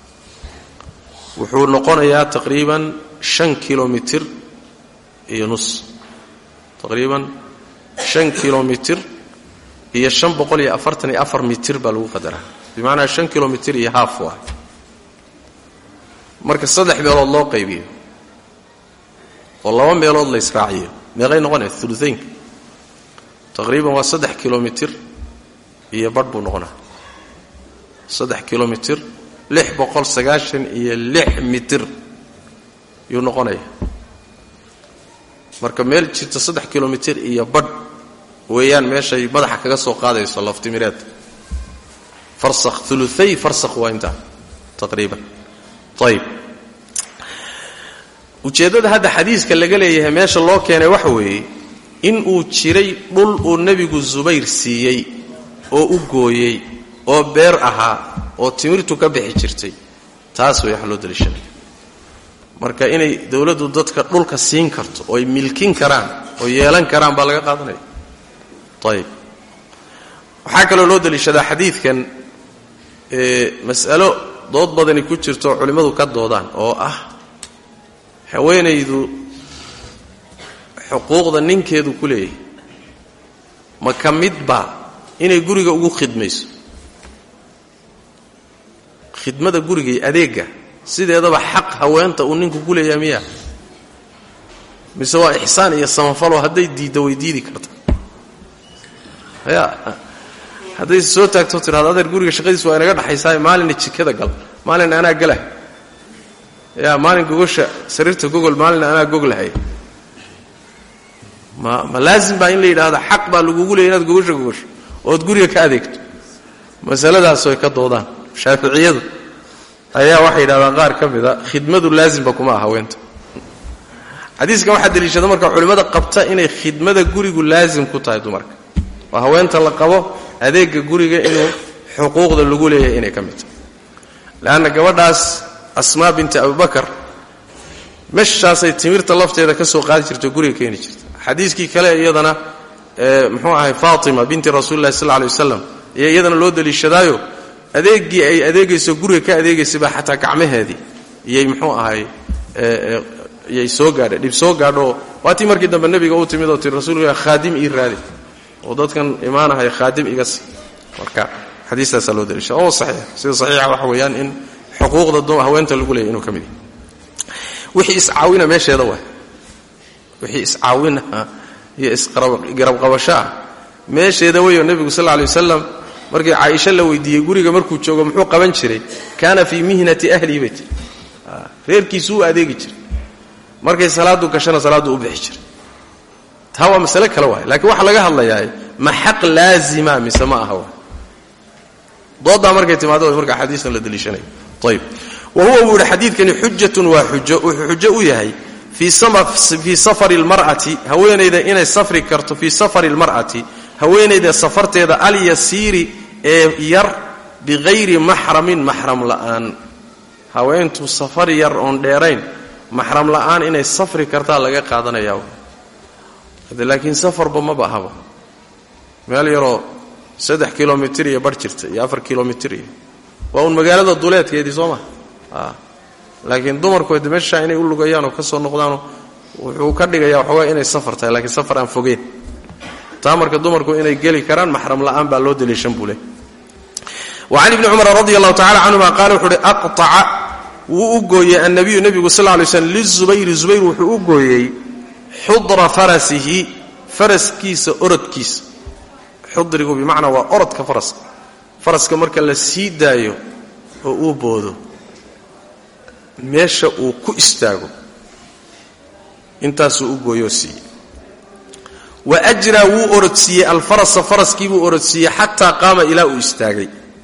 S2: wuxuu noqonayaa taqriiban shan kilomitir iyo nus taqriiban shan kilomitir iyo shan boqol iyo afartan iyo afar mitir baa lagu qadaraa bimacnaa shan kilomitir iyo haaf waa marka saddex meelood loo qaybiyo oo laba meelood la israaciyo meeqay noqonaya uluaynka taqriiban waa saddex kilomitir iyo badh buu noqonaa saddex kilomitir lix boqol sagaashan iyo lix mitir yuu noqonaya marka meel jirta saddex kilomitir iyo badh weeyaan meeshay madaxa kaga soo qaadayso laftimireed farsakh uluay farsakh waa intaa taqriiban ayib ujeeddada hadda xadiiska laga leeyahay meesha loo keenay waxa weeye in uu jiray dhul uu nebigu zubayr siiyey oo u gooyey oo beer ahaa oo timirtu ka bixi jirtay taas way wax loo daliishanaya marka inay dowladdu dadka dhulka siin karto ooy milkin karaan oo yeelan karaan baa laga qaadanaya ayib waxaa kaloo loo daliishadaa xadiidkan mas'alo dood badani ku jirto oo culimmadu ka doodaan oo ah haweenaydu xuquuqda ninkeedu ku leeyahay ma ka midba inay guriga ugu khidmayso khidmada guriga iyo adeegga sideedaba xaq haweenta uu ninku ku leeyahay miya mise waa ixsaan iyo samafaloo hadday diidda way diidi karta ya hadday soo taagto tidhahdo adeer guriga shaqadiis waa inaga dhaxaysaa maalinna jikada gal maalin anaa galah ya maalin gogosha sariirta gogol maalin anaa goglahay ma ma laazim baa in la yidhaahdo xaq baa lagugu leeyay inaad gogosha gogosho ood guriga ka adeegto masaladaas way ka doodaan shaaficiyadu ayaa waxay yidhahdaan qaar ka mida khidmadu laazimba kuma ah haweenta xadiiskan waxaa deliishada marka culimmada qabta inay khidmada gurigu laazim ku tahay dumarka oo haweenta la qabo adeega guriga inuu xuquuqda lagu leeyahay inay ka mid tahay leanna gabadhaas asmaa binti abubakar meshaasay timirta lafteeda ka soo qaadi jirto guriga keeni jirta xadiiskii kale iyadana muxuu ahay faatima binti rasuulillahi sal alay wasalam iyo iyadana loo daliishadaayo adeeggii ay adeegayso guriga ka adeegaysay baa xataa gacmaheedii iyay muxuu ahay iyay soo gaadha dhib soo gaadho waatii markii dambe nebiga uu timid oo tii rasuulka khaadim ii raadi oo dadkan imaanahay khaadim iga si marka xadiistaasaa loo daliisha oo saxiix sida saxiixa waxa weeyaan in xuquuqda haweenta lagu leeyay inuu ka mid yahay wixii iscaawina meesheeda waay wixii iscaawina iyo isgarabqabasho ah meesheeda weyo nebigu sal alay wasalam markii caaisha la weydiiyey guriga markuu joogo muxuu qaban jiray kaana fii mihnati ahlihi bay tiri reerkiisu u adeegi jiray markay salaadu gashana salaaddu u bixi jiray taa waa masale kale waay laakiin waxaa laga hadlayaa ma xaq laazima mise ma aha waay dooddaa markay timaado marka xadiiskan la daliishanayo ayib wa huwa buu yihi xadiidkani xujatun waa xujo wuxuu xujo u yahay fii safari lmar'ati haweenayda inay safri karto fii safari lmar'ati haweenayda safarteeda alyasiiri ee yar biqayri maxramin maxram la'aan haweentu safar yar oon dheerayn maxram la'aan inay safri kartaa laga qaadanayaa hade laakiin safarba maba ahaba meel yaroo saddex kilomitir iyo bar jirta iyo afar kilomitir iyo waa uun magaalada duleedkeedii soo maha laakiin dumarku de meeshaa inay u lugayaan oo ka soo noqdaanoo wuxuu ka dhigayaa waxoogaa inay safar tahay laakiin safar aan fogeen taa marka dumarku inay geli karaan maxram la'aan baa loo daliishan buu leh wacan ibni cumar radi allahu tacala canhuma qaala wuxuu uhi aqطaca wuu u gooyey annabiyu nebigu sal lay slm lizubayri zubayr wuxuu u gooyey xudra farasihi faraskiisa orodkiisa xudrigu bimacnaa waa orodka faraska faraska marka la sii daayo oo uu boodo meesha uu ku istaago intaasuu u gooyoo siiyey wa ajraa wuu orodsiiyey alfarasa faraskiibuu orodsiiyey xataa qaama ilaa uu istaagay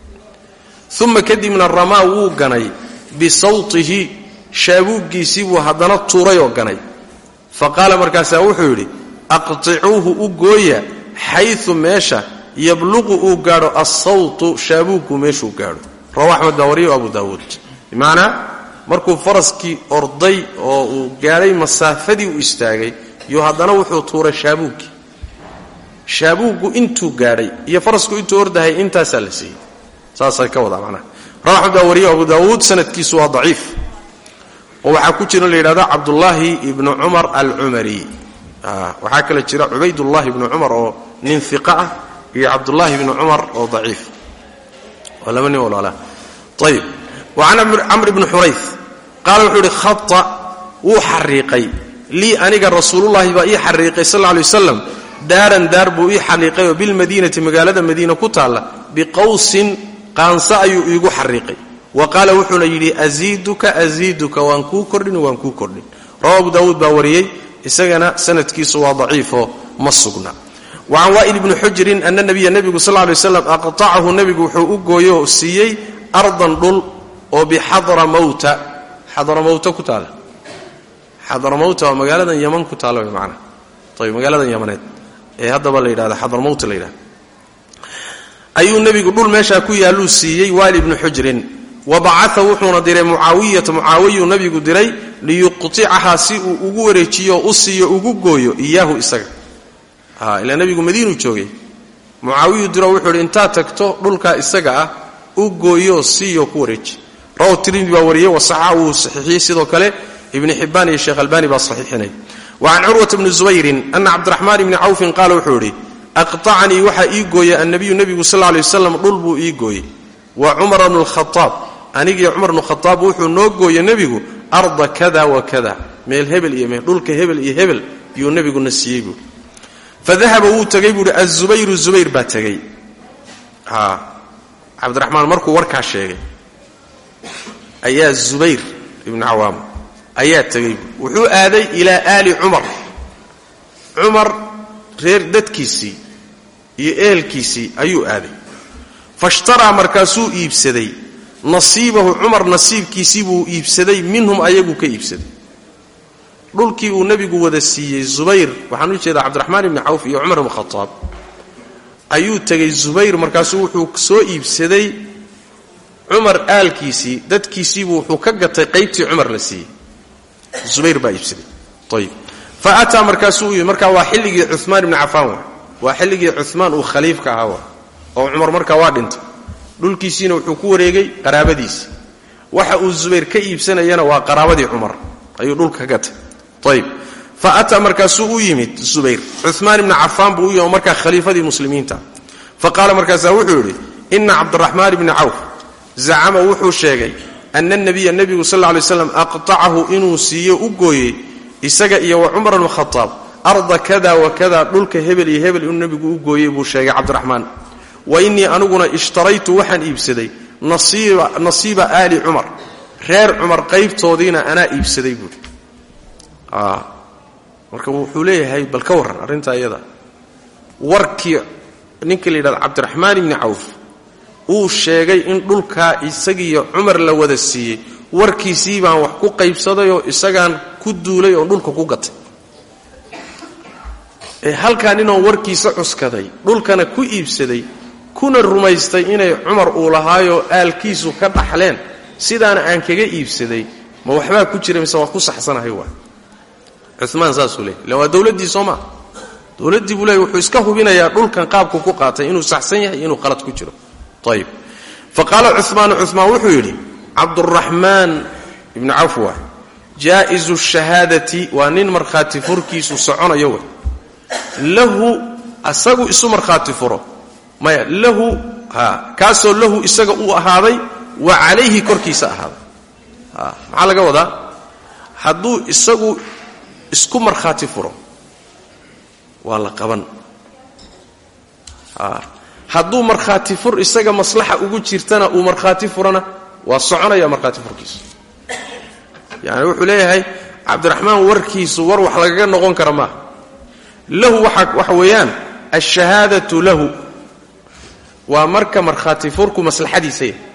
S2: uma kadibna ramaa wuu ganay bisawtihi shaabuuggiisii buu haddana tuurayoo ganay fa qaala markaasaa wuxuu yidhi aqticuuhu u gooya xayu meesha yabluqu uu gaadho assawtu shaabuuggu meeshuu gaadho rawa axmed baa wariyo abu daawuud bimacnaa markuu faraskii orday oo uu gaadhay masaafadii u istaagay iyo haddana wuxuu tuuray shaabuuggii shaabuuggu intuu gaadhay iyo farasku intuu ordahay intaasaa la siiyey saasay ka wadaa macnaha rawa axmed baa wariyo abu daawuud sanadkiisu waa daciif oo waxaa ku jira la yidhahdo cabdullaahi ibnu cumar alcumari waxaa kale jira cubaydullahi ibnu cumar oo nin iqa ah iyo cabdullaahi ibnu cumar oo daciif waa laba nin walaala ayib wa can camr ibni xurayf qaala wuxuu ihi khata wuu xariiqay lii aniga rasuulullahi baa ii xariiqay sal lay wasalam daaran daar buu ii xariiqay oo bilmadiinati magaalada madiina ku taalla biqawsin qaansa ayuu iigu xariiqay wa qaala wuxuuna yidhi asiiduka asiiduka waan kuu kordhin waan kuu kordhin rawa abu daawuud baa wariyey isagana sanadkiisu waa daciifoo ma sugna wa can waa'il ibni xujrin ana nabiya nebigu sal lay slam aqtacahu nebigu wuxuu u gooyo siiyey ardan dhul oo bixadramawta xadramawta ku taala xadramawta waa magaaladan yaman ku taalla way macnaa ayb magaaladan yamaneed ee haddaba la yidhahda xadramawta la yidhahda ayuu nebigu dhul meeshaa ku yaalluu siiyey waali ibni xujrin wa bacaa wuxuuna diray mucaawiyata mucaawiyuu nebigu diray liyuqticahaa si uu ugu wareejiyo u siiyo ugu gooyo iyaahu isaga ilaa nebigu madiinuu joogay mucaawiyuu diro wuxuu idhi intaad tagto dhulkaa isaga ah u gooyo siiyo ku wareeji rawahu tirmidi baa wariyey wasaxa wuu saxiixiyey sidoo kale ibni xibbaan iyo sheekh albani baa saxiixinay wa can curwata bni zubayrin ana cabdiraxmaan ibni cawfin qaala wuxuu idhi aqtacanii waxaa ii gooyay annabiyu nebigu sal lay waslam dhul buu ii gooyey wa cumara bnu lkhaaab anigii cumar bnu khaaab wuxuu noo gooyey nebigu arda kada wa kada meel hebel iyo meel dhulka hebel iyo hebel yuu nebiguna siiyey buui fadahaba wuu tegey buuhi azubayru zubayr baa tegey cabdiraxmaan markuu warkaa sheegay ayaa zubayr ibnu cawaam ayaa tegey buui wuxuu aaday ilaa aali cumar cumar reer dadkiisii iyo ehelkiisii ayuu aaday fashtaraa markaasuu iibsaday nasiibahu cumar nasiibkiisii buu iibsaday minhum ayaguu ka iibsaday dhulkii uu nebigu wada siiyey zubayr waxaan u jeedaa cabdiraxmaan ibni cawf iyo cumar ibn khataab ayuu tegey zubayr markaasuu wuxuu soo iibsaday cumar aalkiisii dadkiisiibuu wuxuu ka gatay qaybtii cumar la siiyey zubayr baa iibsaday ayib fa ataa markaasuu u yimi markaa waa xilligii cumaan ibni cafaan wa waa xilligii cumaan uu khaliifka ahaa wa oo cumar markaa waa dhintay dhulkiisiina wuxuu ku wareegay qaraabadiisi waxa uu zubayr ka iibsanayana waa qaraabadii cumar ayuu dhulka ka gatay ayb fa ataa markaasuu u yimid zubayr cumaan ibni cafaan buu u yimi oo markaa khaliifadii muslimiinta fa qaala markaasaa wuxuu yidhi ina cabdiraxmaan ibni cawf zacama wuxuu sheegay ana nabiya nebigu sal lla lay slam aqtacahu inuu siiyo u gooyey isaga iyo wa cumar bnu khataab arda kada wa kada dhulka hebel iyo hebel inuu nebigu u gooyey buu sheegay cabdiraxmaan wa innii aniguna ishtaraytu waxaan iibsaday nasiiba aali cumar reer cumar qaybtoodiina anaa iibsaday buui marka wuxuu leeyahay bal ka warran arrintaa iyada warkii ninka la yidhahdo cabdiraxmaan ibni cawf uu sheegay in dhulkaa isagiiyo cumar la wada siiyey warkiisii baan wax ku qaybsadayoo isagaan ku duulay oo dhulka ku gatay ee halkaa ninoon warkiisa cuskaday dhulkana ku iibsaday kuna rumaystay inay cumar uu lahaayoo aalkiisu ka dhaxleen sidaana aan kaga iibsaday ma waxbaa ku jira mise waa ku saxsanahay waa cumaan saasuu leey illa waa dowladdii soo maa dowladdii buu leey wuxuu iska hubinayaa dhulkan qaabku ku qaatay inuu saxsan yahay inuu qalad ku jiro ayib fa qaala cumaanu cumaan wuxuu yidhi cabduraxmaan ibnu cawf waa jaa'izu shahaadati waa nin markhaati furkiisu soconayo wey lahu asagu isu markhaati furo maya lahu ha kaasoo lahu isaga uu ahaaday wa calayhi korkiisa ahaaday ha maxaa laga wadaa hadduu isagu isku markhaati furo waa la qaban ha hadduu markhaati fur isaga maslaxa ugu jirtana uu markhaati furana waa soconaya markhaati furkiisu yani wuxuu leeyahay cabdiraxmaan warkiisu war wax lagaga noqon kara maaha lahu waxa weeyaan alshahaadatu lahu waa marka markhaati furku maslaxadiisa yahy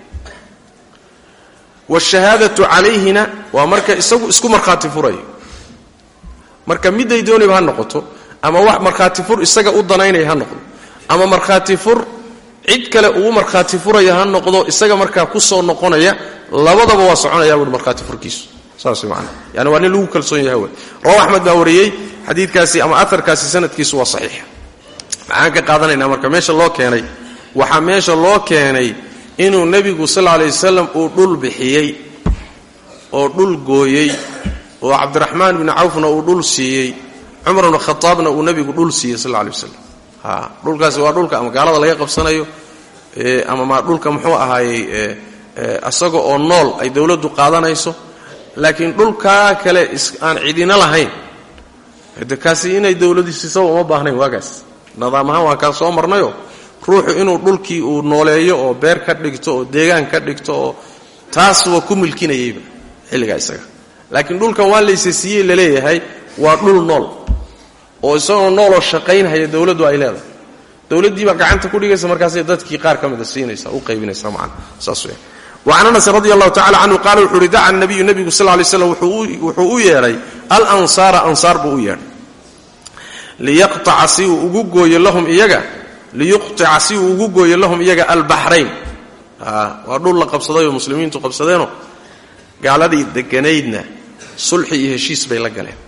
S2: wاshahaadatu calayhina waa marka isagu isku markhaati furayo marka midday doonayba ha noqoto ama wax markhaati fur isaga u danaynaya ha noqdo ama markhaati fur cid kale uu markhaati furaya ha noqdo isaga markaa ku soo noqonaya labadaba waa soconaya buui markhaati furkiisu saas man yani waa nin lagu kalsoon yahay wey rawa axmed baa wariyey xadiidkaasi ama aarkaasi sanadkiisu waa saxiix maxaan ka qaadanaynaa marka meesha loo keenay waxaa meesha loo keenay inuu nebigu sal lla alay wasalam uu dhul bixiyey oo dhul gooyey oo cabdiraxmaan bni cawfna uu dhul siiyey cumar bnu khataabna uu nebigu dhul siiyey sal alla alay wasalam ha dhulkaasi waa dhulka ama gaalada laga qabsanayo ama ma dhulka muxuu ahaayey isaga oo nool ay dowladdu qaadanayso laakiin dhulkaa kale aan cidina lahayn de kaasi inay dowladu siisaba uma baahnayn waagaas nidaam ahaan waan kaa soo marnayo ruuxu inuu dhulkii uu nooleeyo oo beer ka dhigto oo deegaan ka dhigto oo taas waa ku milkinayayba xilligaa isaga laakiin dhulkan waa layse siiyey laleeyahay waa dhul nool oo isagoo nooloo shaqaynhaya dowladdu ay leedahay dowladdiibaa gacanta ku dhigaysa markaasay dadkii qaar ka mida siinaysa u qaybinaysa macana saas weya wacan anasin radi allahu tacala canhu qaala wuxuu uhi daca nabiyu nebigu sal lay slam wuxuu u yeedhay alansaara ansaar buu u yeedhay liyaqtaca si uu ugu gooyo lahum iyaga liyuqtica si uu ugu gooyo lahum iyaga albaxrayn waa dhul la qabsadayoo muslimiintu qabsadeenoo gaaladii deganaydna sulxi iyo heshiis bay la galeen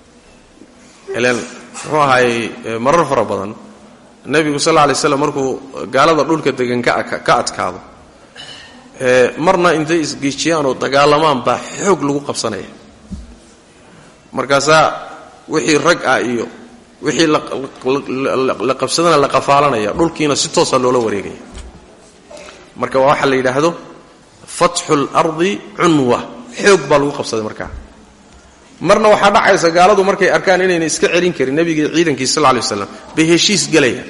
S2: ilan muxuu ahaayey marar fara badan nebigu sal lla lay slam markuu gaalada dhulka degan ka adkaado marna intay isgiijiyaan oo dagaalamaan baa xoog lagu qabsanaya markaasaa wixii rag ah iyo wixii la qabsadana la qafaalanaya dhulkiina si toosa loola wareegaya marka waa waxaa la yidhaahdo fatxu اlardi cunwa xoog baa lagu qabsaday markaa marna waxaa dhacaysa gaaladu markay arkaan inayna iska celin karin nebigii ciidankii sal lay waslam bay heshiis gelayaan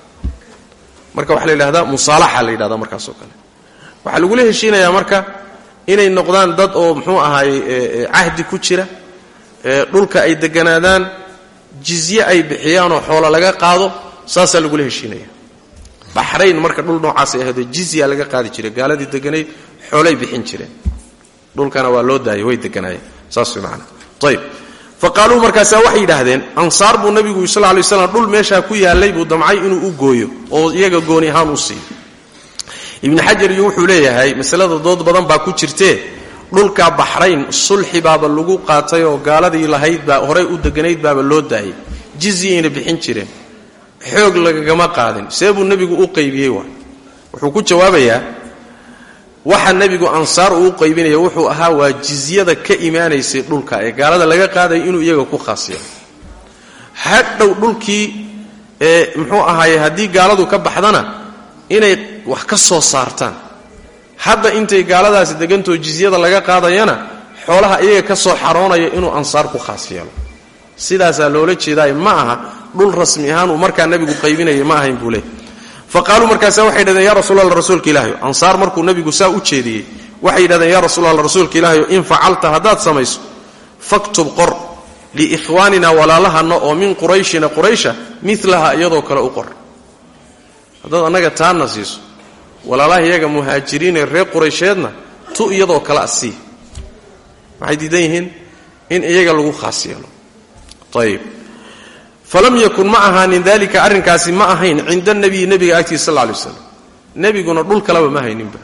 S2: marka waxaa la yidhahdaa musaalaxa la yidhahda markaasoo kale waxaa lagula heshiinayaa marka inay noqdaan dad oo muxuu ahaayey cahdi ku jira dhulka ay deganaadaan jizye ay bixiyaanoo xoolo laga qaado saasaa lagula heshiinaya baxrayn marka dhul noocaasay ahaydo jizya laga qaadi jiray gaaladii deganayd xoolay bixin jireen dhulkana waa loo daayay way deganaayeen saas way macana ayib fa qaaluu markaasaa waxay yidhaahdeen ansaar buu nebigu sal lay waslam dhul meeshaa ku yaallay buu damcay inuu u gooyo oo iyaga gooni ahaan u siiyo ibni xajar iyo wuxuu leeyahay masalada dood badan baa ku jirtee dhulka baxrayn sulxi baaba lagu qaatay oo gaaladii lahayd baa horay u deganayd baaba loo daayay jizyayna bixin jireen xoog lagagama qaadin see buu nebigu u qaybiyey waa wuxuu ku jawaabayaa waxa nebigu ansaar uu u qaybinaya wuxuu ahaa waa jizyada ka imaanaysay dhulka ee gaalada laga qaadaya inuu iyaga ku khaasiyo hadhow dhulkii ee muxuu ahaaye haddii gaaladu ka baxdana inay wax ka soo saartaan hadda intay gaaladaasi degantoo jizyada laga qaadayana xoolaha iyaga ka soo xaroonaya inuu ansaar ku khaas yeelo sidaasaa loola jeedaay ma aha dhul rasmi ahaan uu markaa nebigu qaybinaya ma ahayn buu leey fa qaaluu markaasa waxay yidhahdeen ya rasuul alla rasuulka ilaahayo ansaar markuu nebigu saa u jeediyey waxay yidhahdeen ya rasuul alla rasuulka ilaahayo in facalta haddaad samayso faktub qor liikhwaanina walaalahana oo min qurayshina quraysha milaha iyadoo kale u qor haddaad annaga taana siiso walaalaha iyaga muhaajiriinee reer quraysheedna tu iyadoo kale a sii maxay diidan yihiin in iyaga lagu khaas yeelo ayib falam yakun ma ahaanin dalika arrinkaasi ma ahayn cinda nabiyi nebiga agtiisa sal lay waslam nebiguna dhul kaleba ma hayninba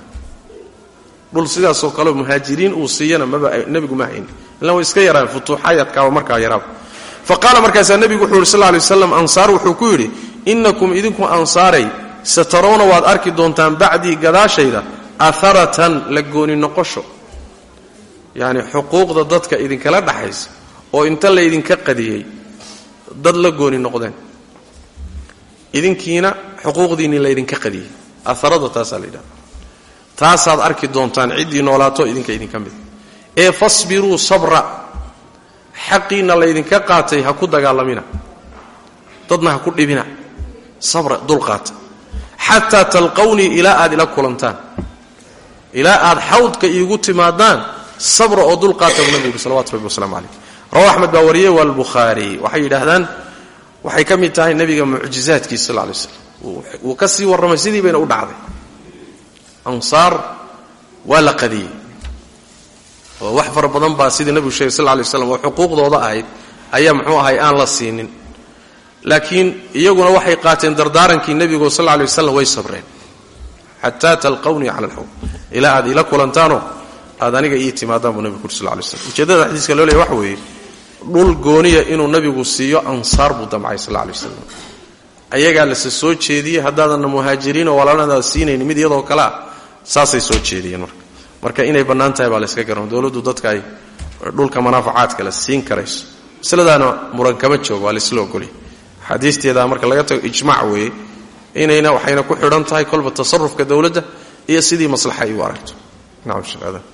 S2: dhul sidaasoo kale muhaajiriin uu siiyana nebigu ma haynin ila way iska yaraan futuuxaayadkaaba markaa yaraaba fa qaala markaasaa nebigu wuxuu yidhi sal lay waslam ansaar wuxuu ku yidhi innakum idinku ansaaray satarawna waad arki doontaan bacdii gadaashayda aharatan la gooni noqosho yacni xuquuqda dadka idinkala dhaxaysa oo inta laydinka qadiyey dad la gooni noqdeen idinkiina xuquuqdiinni laydinka qadiyey aharada taasaa la yidhahda taasaad arki doontaan ciddii noolaato idinka idinka mid ee fasbiruu sabra xaqiinna laydinka qaatay ha ku dagaalamina dadna ha ku dhibina sabra dulqaata xataa talqawnii ilaa aad ila kulantaan ilaa aad xawdka iigu timaadaan sabra oo dulqaata buu nabigu yuri salawatu rabbi waslamu calayh rawa axmed baa wariyey waa albukhaari waxay yidhaahdaan waxay ka mid tahay nebiga mucjizaadkiisa sal lay slam wuu ka sii warramay sidii bayna u dhacday ansaar waa la qadiyey oo wax fara badan baa sidii nebigu sheegay sal lay slam oo xuquuqdooda ahayd ayaa muxuu ahay aan la siinin laakiin iyaguna waxay qaateen dardaarankii nebigo sal lay waslam way sabreen xataa talqawnii cala alxawd ilaa aad ila kulantaanoo aad aniga ii timaadaan buu nebigu uri sal lay slam ujeeddada xadiiska loo leeya waxa weeye dhul gooniya inuu nabigu siiyo ansaar buu damcay sal lay waslam ayagaa lase soo jeediyey haddaadanna muhaajiriinoo walaaladaada siinayni mid iyadoo kalea saasay soo jeediyeen marka marka inay bannaan tahay baa la yska garan dowladdu dadka ay dhulka manaafacaadka la siin karayso masladaana muran kama joogo waa laisla ogolya axaadiisteeda marka laga tago ijmac weeye inayna waxayna ku xidhan tahay kolba tasarufka dowladda iyo sidii maslaxa ay u aragto nacam sheekh aadan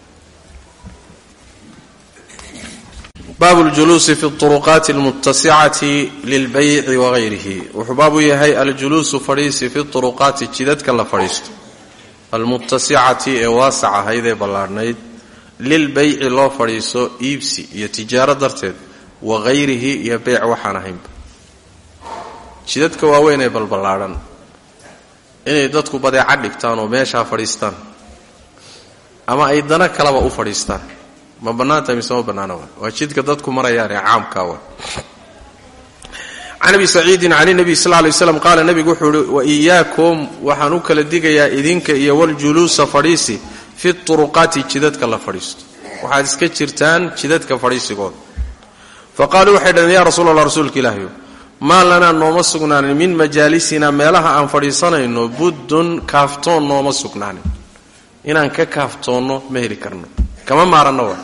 S2: baabu ljuluusi fi turuqaati almuttasicati lilbayci wagayrihi wuxuu baabu yahay aljuluusu fadhiisi fi turuqaati jidadka la fadhiisto almuttasicati ee waasac ahayd ee ballaadhnayd lilbayci loo fadhiiso iibsi iyo tijaaro darteed wagayrihi iyo beyc waxaan ahaynba jidadka waaweyn ee balballaadhan inay dadku badeeca dhigtaan oo meeshaa fadhiistaan ama ay dana kalaba u fadhiistaan ma bannaantahay mise ma bannaana wa waa jidka dadku marayaan ee caamkaa wa can abi saciidin can nabiy sal lay slam qaala nebigu wuxuu ihi wa iyaakum waxaan u kala digayaa idinka iyo waljuluusa fadhiisi fi turuqaati jidadka la fadhiisto waxaad iska jirtaan jidadka fadhiisigooda fa qaaluu waxay dhaheen ya rasuul allah rasuulka ilaahiyo maa lanaa nooma sugnaanin min majaalisina meelaha aan fadhiisanayno buddun kaaftoon nooma sugnaanin inaan ka kaaftoonno ma heli karno kama maaranno wa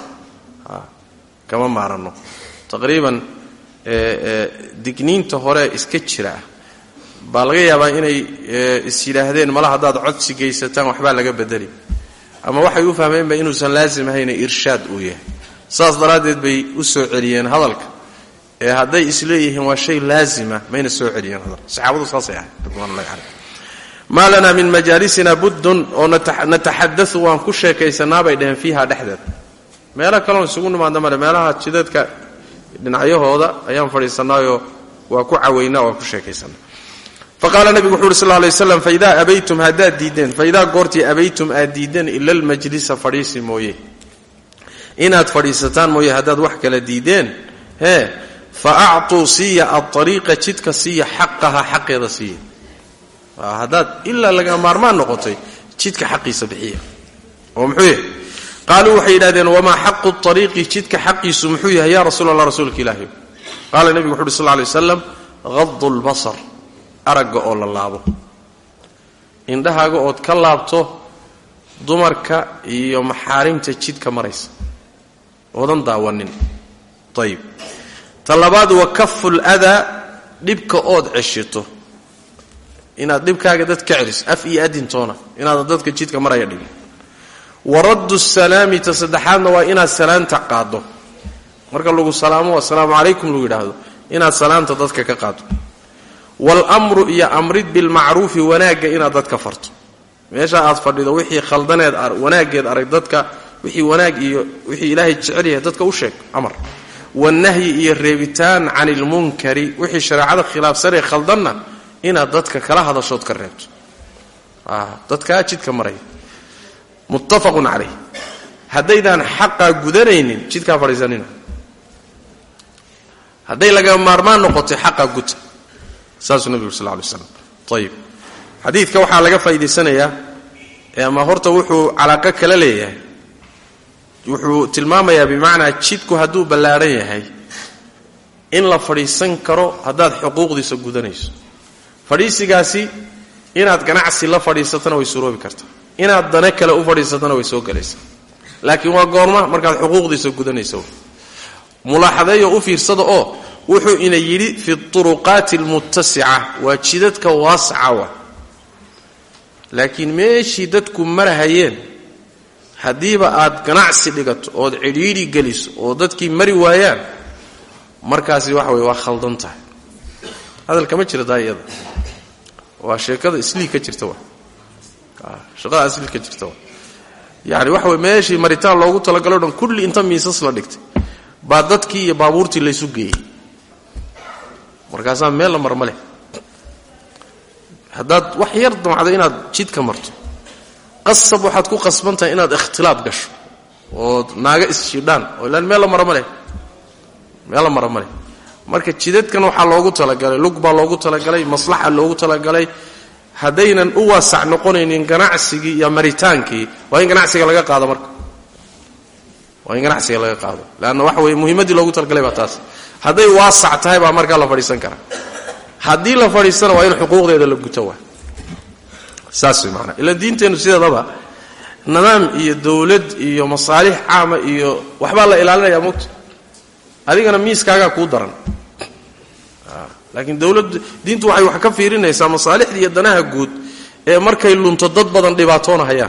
S2: kama maaranno taqriiban digniinta hore iska jira ah baa laga yaabaa inay is yidhaahdeen mala haddaad codsi geysataan waxbaa laga bedeli ama waxay u fahmeenba inuusan laasim ahayne irshaad uu yahay saas daraaddeed bay u soo celiyeen hadalka ee hadday isleeyihiin waa shay laazima mayna soo celiyeen hadalka saxaabadu saasay ahayd ridwanullahi caleyh maa lanaa min majaalisina buddun oo nataxadau waan ku sheekaysanaa bay dhaheen fiiha dhexdeeda meelo kaloon isugu nimaadna male meelaha jidadka dhinacyahooda ayaan fadhiisanaayoo waa ku cawaynaa waa ku sheekaysanaa fa qaala nebigu wuxu uhi sal lay waslam faidaa abaytum haddaad diiddeen faidaa goortii abaytum aad diiddeen ila almajlisa fadhiisi mooye inaad fadhiisataan mooye haddaad wax kala diiddeen hee fa actuu siiya aariiqa jidka siiya xaqaha xaqeeda siiya haddaad ilaa laga maarmaan noqotay jidka xaqiisa bixiya oo muxuu yahay qaaluu waxay yidhahdeen wamaa xaqu ariiqi jidka xaqiisu muxuu yahay ya rasuul allah rasuulka ilaahi qaala nebigu wuxu uhi sal lay waslam qadu lbasar aragga oo la laabo indhahaaga ood ka laabto dumarka iyo maxaarimta jidka maraysa oodan daawanin ayib ta labaad wa kafu ladaa dhibka ood ceshito inaad dhibkaaga dad ka celis af iyo adintoona inaadan dadka jidka maraya dhigin wa raddu salaami ta saddexaadna waa inaad salaanta qaaddo marka lagu salaamo assalaamu calaykum lagu yidhaahdo inaad salaanta dadka ka qaaddo waalamru iyo amrid bilmacruufi wanaagga inaad dadka farto meesha aad fadhido wixii khaldaneed wanaaggeed arag dadka wixii wanaag iyo wixii ilaahay jecel yahay dadka u sheeg amar wanahyi iyo reebitaan can ilmunkari wixii shareecada khilaafsanee khaldanna inaad dadka kala hadashood ka reebto dadkaa jidka maraya muttafaqun calayh haddaydaan xaqaa gudanaynin jidkaa fadhiisanina hadday laga maarmaan noqotay xaqaa guta saasuu nebigu sal lay slam ayib xadiidka waxaa laga faa'idaysanayaa ama horta wuxuu calaaqo kala leeyahay wuxuu tilmaamayaa bimacnaa jidku hadduu ballaadhan yahay in la fadhiisan karo haddaad xuquuqdiisa gudanayso fadhiisigaasi inaad ganacsi la fadhiisatana way suroobi kartaa inaad dane kale u fadhiisatana way soo gelaysaa laakiin waa goorma markaad xuquuqdiisa gudanaysa mulaaxadeeyo u fiirsada oo wuxuu ina yidhi fi turuqaati almuttasica waa jidadka waasaca wa laakiin meeshii dadku marahayeen haddiiba aad ganacsi dhigato ood cidhiidhi geliso oo dadkii mari waayaan markaasi waxa weye waa khaldan tahay hadal kama jira taa iyada waa sheekada islii ka jirta wa shaqada islii ka jirta wa yani waxa weye meeshii maritaan loogu talagalo dhan kulli inta miisas la dhigtay baa dadkii iyo baabuurtii laysu geeyey markaasaa meel la mar ma leh haddaad wax yar damacdo inaad jidka marto qasab waxaad ku qasban tahay inaad ikhtilaad gasho ood naaga isjidhaan oo ilaan meel la mara ma leh meel la mara ma leh marka jidadkan waxaa loogu talagalay lug baa loogu talagalay maslaxa loogu talagalay haddaynan u waasac noqonaynin ganacsigii iyo maritaankii waa in ganacsiga laga qaado marka waa in ganacsiga laga qaado leanna waxa weye muhiimaddii loogu talagalay baa taas hadday waasac tahay baa markaa la fadhiisan karaa haddii la fadhiistana waa in xuquuqdeeda la guto waa saas way maanaa ila diinteennu sideedaba nidaam iyo dowlad iyo masaalix caama iyo waxbaa la ilaalinayaa mogta adigana miiskaagaa kuu daran laakiin dowlad diintu waxay wax ka fiirinaysaa masaalixda iyo danaha guud ee markay lunto dad badan dhibaatoonahayaan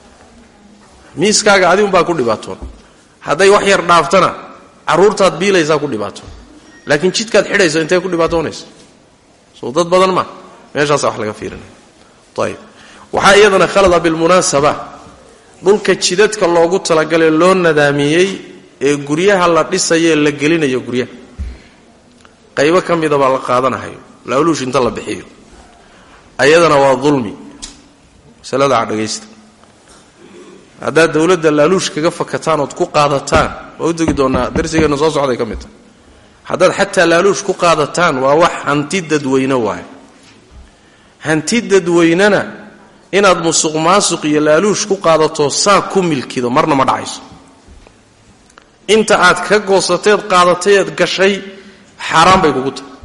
S2: miiskaaga adigunbaa ku dhibaatoon hadday wax yar dhaaftana carruurtaad biilaysaa ku dhibaatoon laakiin jidkaad xidhayso intee ku dhibaatoonaysa soo dad badan ma meeshaasa wax laga fiirinaya ayib waxaa iyadana khalada bilmunaasaba dhulka jidadka loogu talagalay loo nadaamiyey ee guryaha la dhisayo ee la gelinayo guryaha qaybo ka mida baa la qaadanahayo laaluush inta la bixiyo ayadana waa dulmi masalada dhagaysta haddaad dowladda laaluush kaga fakataan ood ku qaadataan waa u tegi doonaa darsigeenna soo socday ka mid tahay haddaad xataa laaluush ku qaadataan waa wax hanti dadweyne waayo hanti dadweynena inaad musuq maasuq iyo laaluush ku qaadato saa ku milkido marna ma dhacayso inta aad ka goosateed qaadatayeed gashay xaaraan bay kugu tahay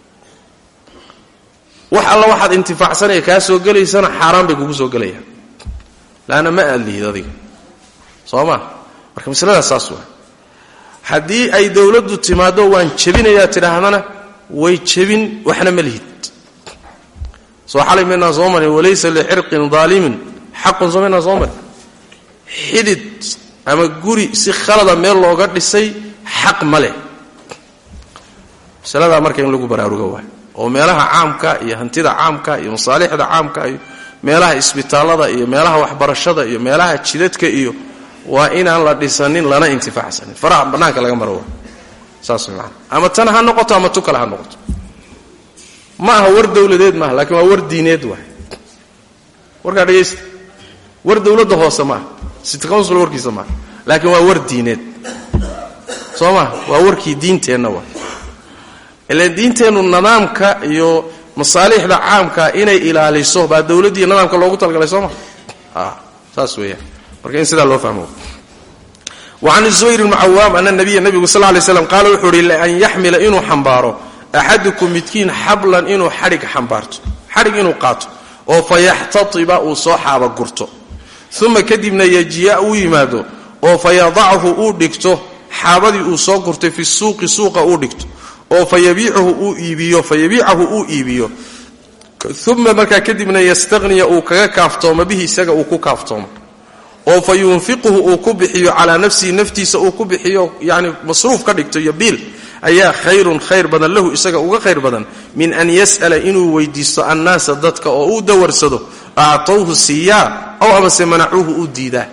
S2: wax alla waxaad intifaacsanaya kaa soo gelaysana xaaraan bay kugu soo gelayaan laanna ma aad lihid adiga soo ma marka masaladaas saas waa haddii ay dowladdu timaaddo waan jebinayaa tidhaahdana way jebin waxna ma lihid soo xalay maynaan soo marin walaysa licirqin daalimin xaqun soo maynaan soo marin xidid ama guri si khalada meel looga dhisay xaq ma leh masaladaa marka in lagu baraarugo waay oo meelaha caamka iyo hantida caamka iyo masaalixda caamka iyo meelaha isbitaallada iyo meelaha waxbarashada iyo meelaha jidadka iyo waa inaan la dhisanin lana intifaacsanin faraha bannaanka laga maro waa saas way maana ama tan ha noqoto ama tu kale ha noqoto ma aha war dowladeed maaha laakiin waa war diineed waay warkaa dhegaysta war dowladda hoose maaha city council warkiisa maaha laakiin waa war diineed soo maa waa warkii diinteenna waa ila diinteennu nidaamka iyo masaalixda caamka inay ilaaliso baa dowladdiiyo nidaamka loogu talagalay soo maa saas weeyaan marka in sidaa loo fahmo wacan zubayr bni cawaam ana nabiya nabigu sal lay slam qaala wuxuu uhi lian yaxmila inuu xambaaro axadukum midkiin xablan inuu xadhig xambaarto xadhig inuu qaato oo fa yaxtatiba uu soo xaaba gurto uma kadibna yajiya uu yimaado oo fa yadachu uu dhigto xaabadii uu soo gurtay fi suuqi suuqa uu dhigto oo fa yabiicahu uu iibiyo fa yabiicahu uu iibiyo uma markaa kadibna yastaqniya uu kaga kaaftoomo bihi isaga uu ku kaaftoomo oo fa yunfiquhu uu ku bixiyo calaa nafsihi naftiisa uu ku bixiyo yani masruuf ka dhigto iyo biil ayaa khayrun khayr badan lahu isaga uga khayr badan min an yas'ala inuu weydiisto annaasa dadka oo uu dawarsado actowhu siiyaa ow amase manacuuhu u diidaa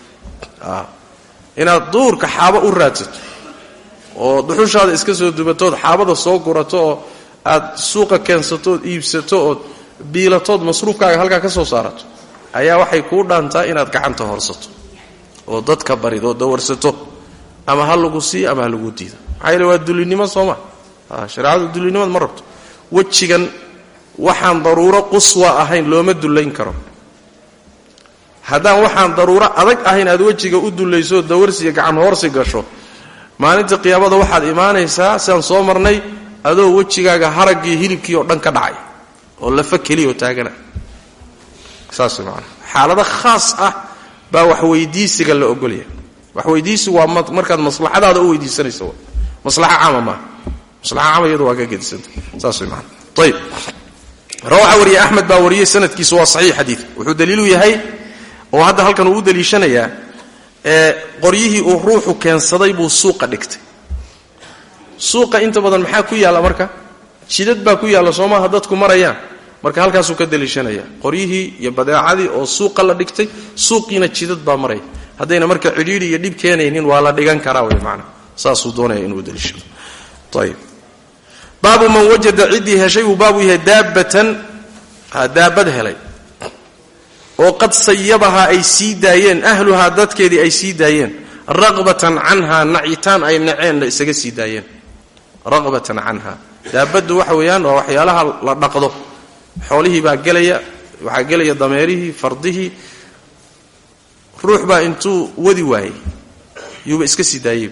S2: inaad duurka xaabo u raadsato oo duxushaada iska soo dubatood xaabada soo gurato oo aad suuqa keensatood iibsato ood biilatood masruufkaaga halkaa ka soo saarato ayaa waxay kuu dhaantaa inaad gacanta horsato oo dadka barid oo dawarsato ama ha lagu siiyo ama ha lagu diido maxaa yeele waa dulinimo sooma shareecadu dulinimad ma rabto wejigan waxaan daruuro quswa ahayn looma dullayn karo haddaan waxaan daruuro adag ahayn aad wejiga u dullayso dawarsiiyo gacan hoorsi gasho maalinta qiyaamada waxaad imaanaysaa sidaan soo marnay adoo wejigaaga haraggii hilibkii oo dhan ka dhacay oo lafa keliya oo taagana saas maanaa xaalado khaas ah baa wax weydiisiga la ogolaya wax weydiisigu waa markaad maslaxadaada u weydiisanaysa w maslaxa caama maaha maslaxa caama iyadu waa ka gedisanta saas way maana ayib rawaxa wariye axmed baa wariyey sanadkiisu waa saxiix xadiidka wuxuu daliilu yahay oo hadda halkan uu u daliishanayaa ee qoryihii uu ruuxu keensaday buu suuqa dhigtay suuqa inta badan maxaa ku yaalla marka jidad baa ku yaalla soomaha dadku marayaan marka halkaasuu ka daliishanaya qoryihii iyo badeecadii oo suuqa la dhigtay suuqiina jidad baa maraya haddayna marka cidhiidhi iyo dhib keenaynin waa la dhigan karaa wey maana saasuu doonaya inuu daliishado ayib baabu man wajada ciddii heshay buu baabu yahay daabatan daabad helay oo qad sayabahaa ay sii daayeen ahluhaa dadkeedii ay sii daayeen raqbatan canhaa nacitaan ay naceenna isaga sii daayeen raqbatan canha daabaddu waxa weeyaan waa waxyaalaha la dhaqdo xoolihii baa gelaya waxaa gelaya dameerihii fardihii ruux baa intuu wadi waayey yuuba iska sii daayey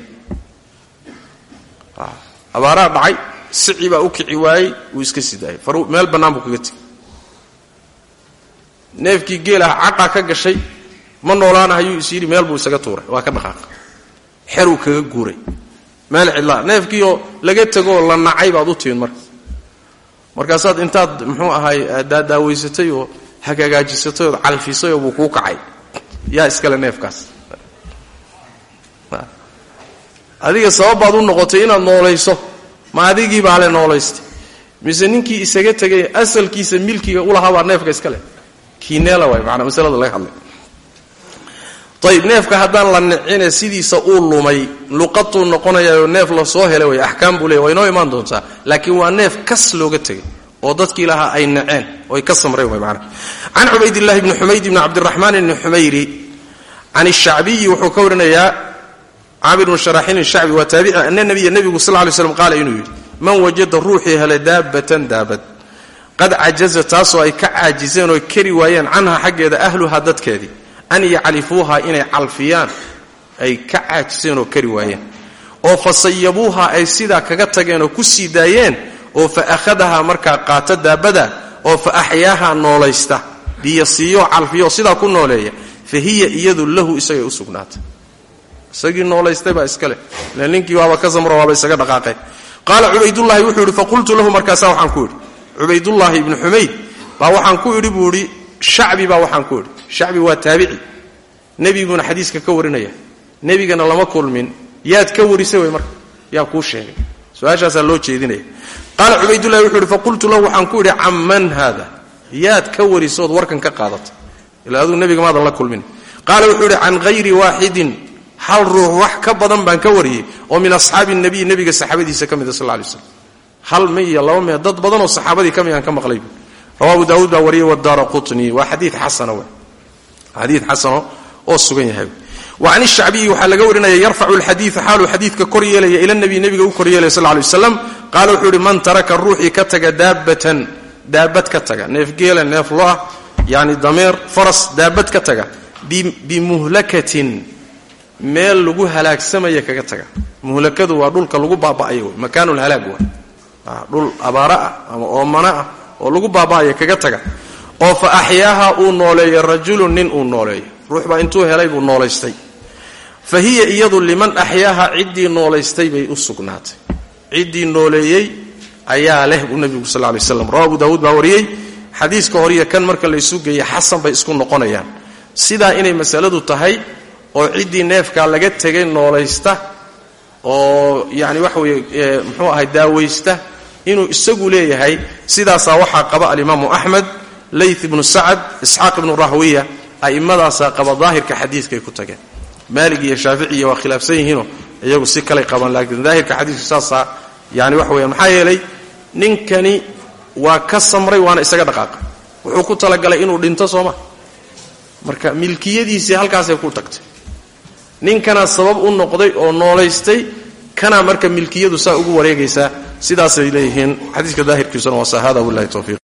S2: abaaraa dhacay sici baa u kici waayey wuu iska sii daayey meel bannaan buu kaga tegey neefkii geelaha cadhaa ka gashay ma noolaanahayuu is yidhi meel buu isaga tuuray waa ka dhaqaaqay xeruu kaga guuray meel cidlaa neefkiioo laga tegoo la nacay baad u timid marka markaasaad intaad muxuu ahaay daadaawaysatay oo hagaagaajisatay ood calfisay oo buu kuu kacay yaa iskale neefkaas adiga sababbaad u noqotay inaad noolayso ma adigii baa le noolaystay mise ninkii isaga tegay asalkiisa milkiga ulahaabaa neefka iska leh kiineela waay maanaa masalada laga hadlay ayib neefka haddaan la nicine sidiisa uu lumay luqatuu noqonayaoo neef la soo helay way axkaam buu leey waa inoo imaan doontaa laakiin waa neef kas looga tegay oo dadkii lahaa ay naceen oy ka samreen way maanaa can cubaydillahi bni xumayd bni cabdiraxmaan bni xumayri can ishacbiyi wuxuu ka warinayaa caamir bnu sharaxin ishacbi waa taabici ana nabiya nebigu sal ly slam qaala inuu yidhi man wajada ruuxii helay daabatan daabad qad cajaza taasoo ay ka caajiseen oo kari waayeen canha xaggeeda ahluhaa dadkeedii an yaclifuuha inay calfiyaan ay ka caajiseen oo kari waayeen oo fa sayabuuha ay sidaa kaga tageen oo ku sii daayeen oo fa akhadahaa markaa qaata daabada oo fa axyaaha noolaysta biyo siiyo calfiyo sidaa ku nooleeya fa hiya iyadu lahu isagay u sugnaatay isagii noolaystay baa iska leh ile ninkii waaba ka samro waaba isaga dhaqaaqeen qaala cubaydullaahi wuxuu yidhi faqultu lahu markaasaa waxaan ku idhi cubaydullaahi ibnu xumayd baa waxaan ku idhi buu idhi shacbi baa waxaan ku idhi shacbi waa taabici nebiguuna xadiiska ka warinaya nebigana lama kulmin yaad ka warisay wey marka yaa kuu sheegay su-aashaasaa loo jeedinaya qaala cubaydullahi wuxuu idhi faqultu lahu waxaan ku idhi camman haada yaad ka warisood warkan ka qaadatay ilaa aduu nebiga maadan la kulmin qaala wuxuu idhi can hayri waaxidin hal ruux wax ka badan baan ka wariyey oo min asxaabi nabiy nebiga saxaabadiisa ka mida sal lay slam hal mi iyo laba mee dad badanoo saxaabadii ka mid aan ka maqlay bu rawahu daawuud baa wariyey wadaara qutni waa xadii xasana w xadii xasano oo sugan yahay wa can ishacbiyi waxaa laga warinaya yarfacu alxadiia xaaluu xadiidka kor yeelaya ila nabiy nebiga u kor yeelaya sal lay waslam qaala wuxuu ihi man taraka ruuxii ka taga daabatan daabad ka taga neef geela neef lo-ah yani dameer faras daabad ka taga bimuhlakatin meel lagu halaagsamaya kaga taga muhlakadu waa dhulka lagu baaba'ayo wey makaanulhalaag waa dhul abaara ah ama oomana ah oo lagu baaba'aya kaga taga oo fa axyaaha uu nooleeyo rajulun nin uu nooleeyo ruux baa intuu helay buu noolaystay fa hiya iyadu liman axyaaha ciddii noolaystay bay u sugnaatay ciddii nooleeyey ayaa leh buu nebigu sal lay slam rawa abu daawuud baa wariyey xadiiska horiyo kan marka laysu geeya xasan bay isku noqonayaan sidaa inay masaladu tahay oo ciddii neefkaa laga tegay noolaysta oo yani waxa weeye muxuu ahay daawaysta inuu isagu leeyahay sidaasaa waxaa qaba alimaamu axmed layth ibnu sacad isxaaq ibnu rahwiya a'immadaasaa qaba daahirka xadiidkaay ku tageen maalig iyo shaaficiya waa khilaafsan yihiinoo iyagu si kalay qabaan laakiin daahirka xadiidka saasaa yani waxa weeyaan maxaa yeelay ninkani waa ka samray waana isaga dhaqaaqa wuxuu ku talagalay inuu dhinto sooma marka milkiyadiisii halkaasay ku tagtay ninkanaa sabab u noqday oo noolaystay kanaa marka milkiyadu saa ugu wareegaysaa sidaasay leeyihiin xadiiska daahirkiisuna waa sa hada wallahi towfiiq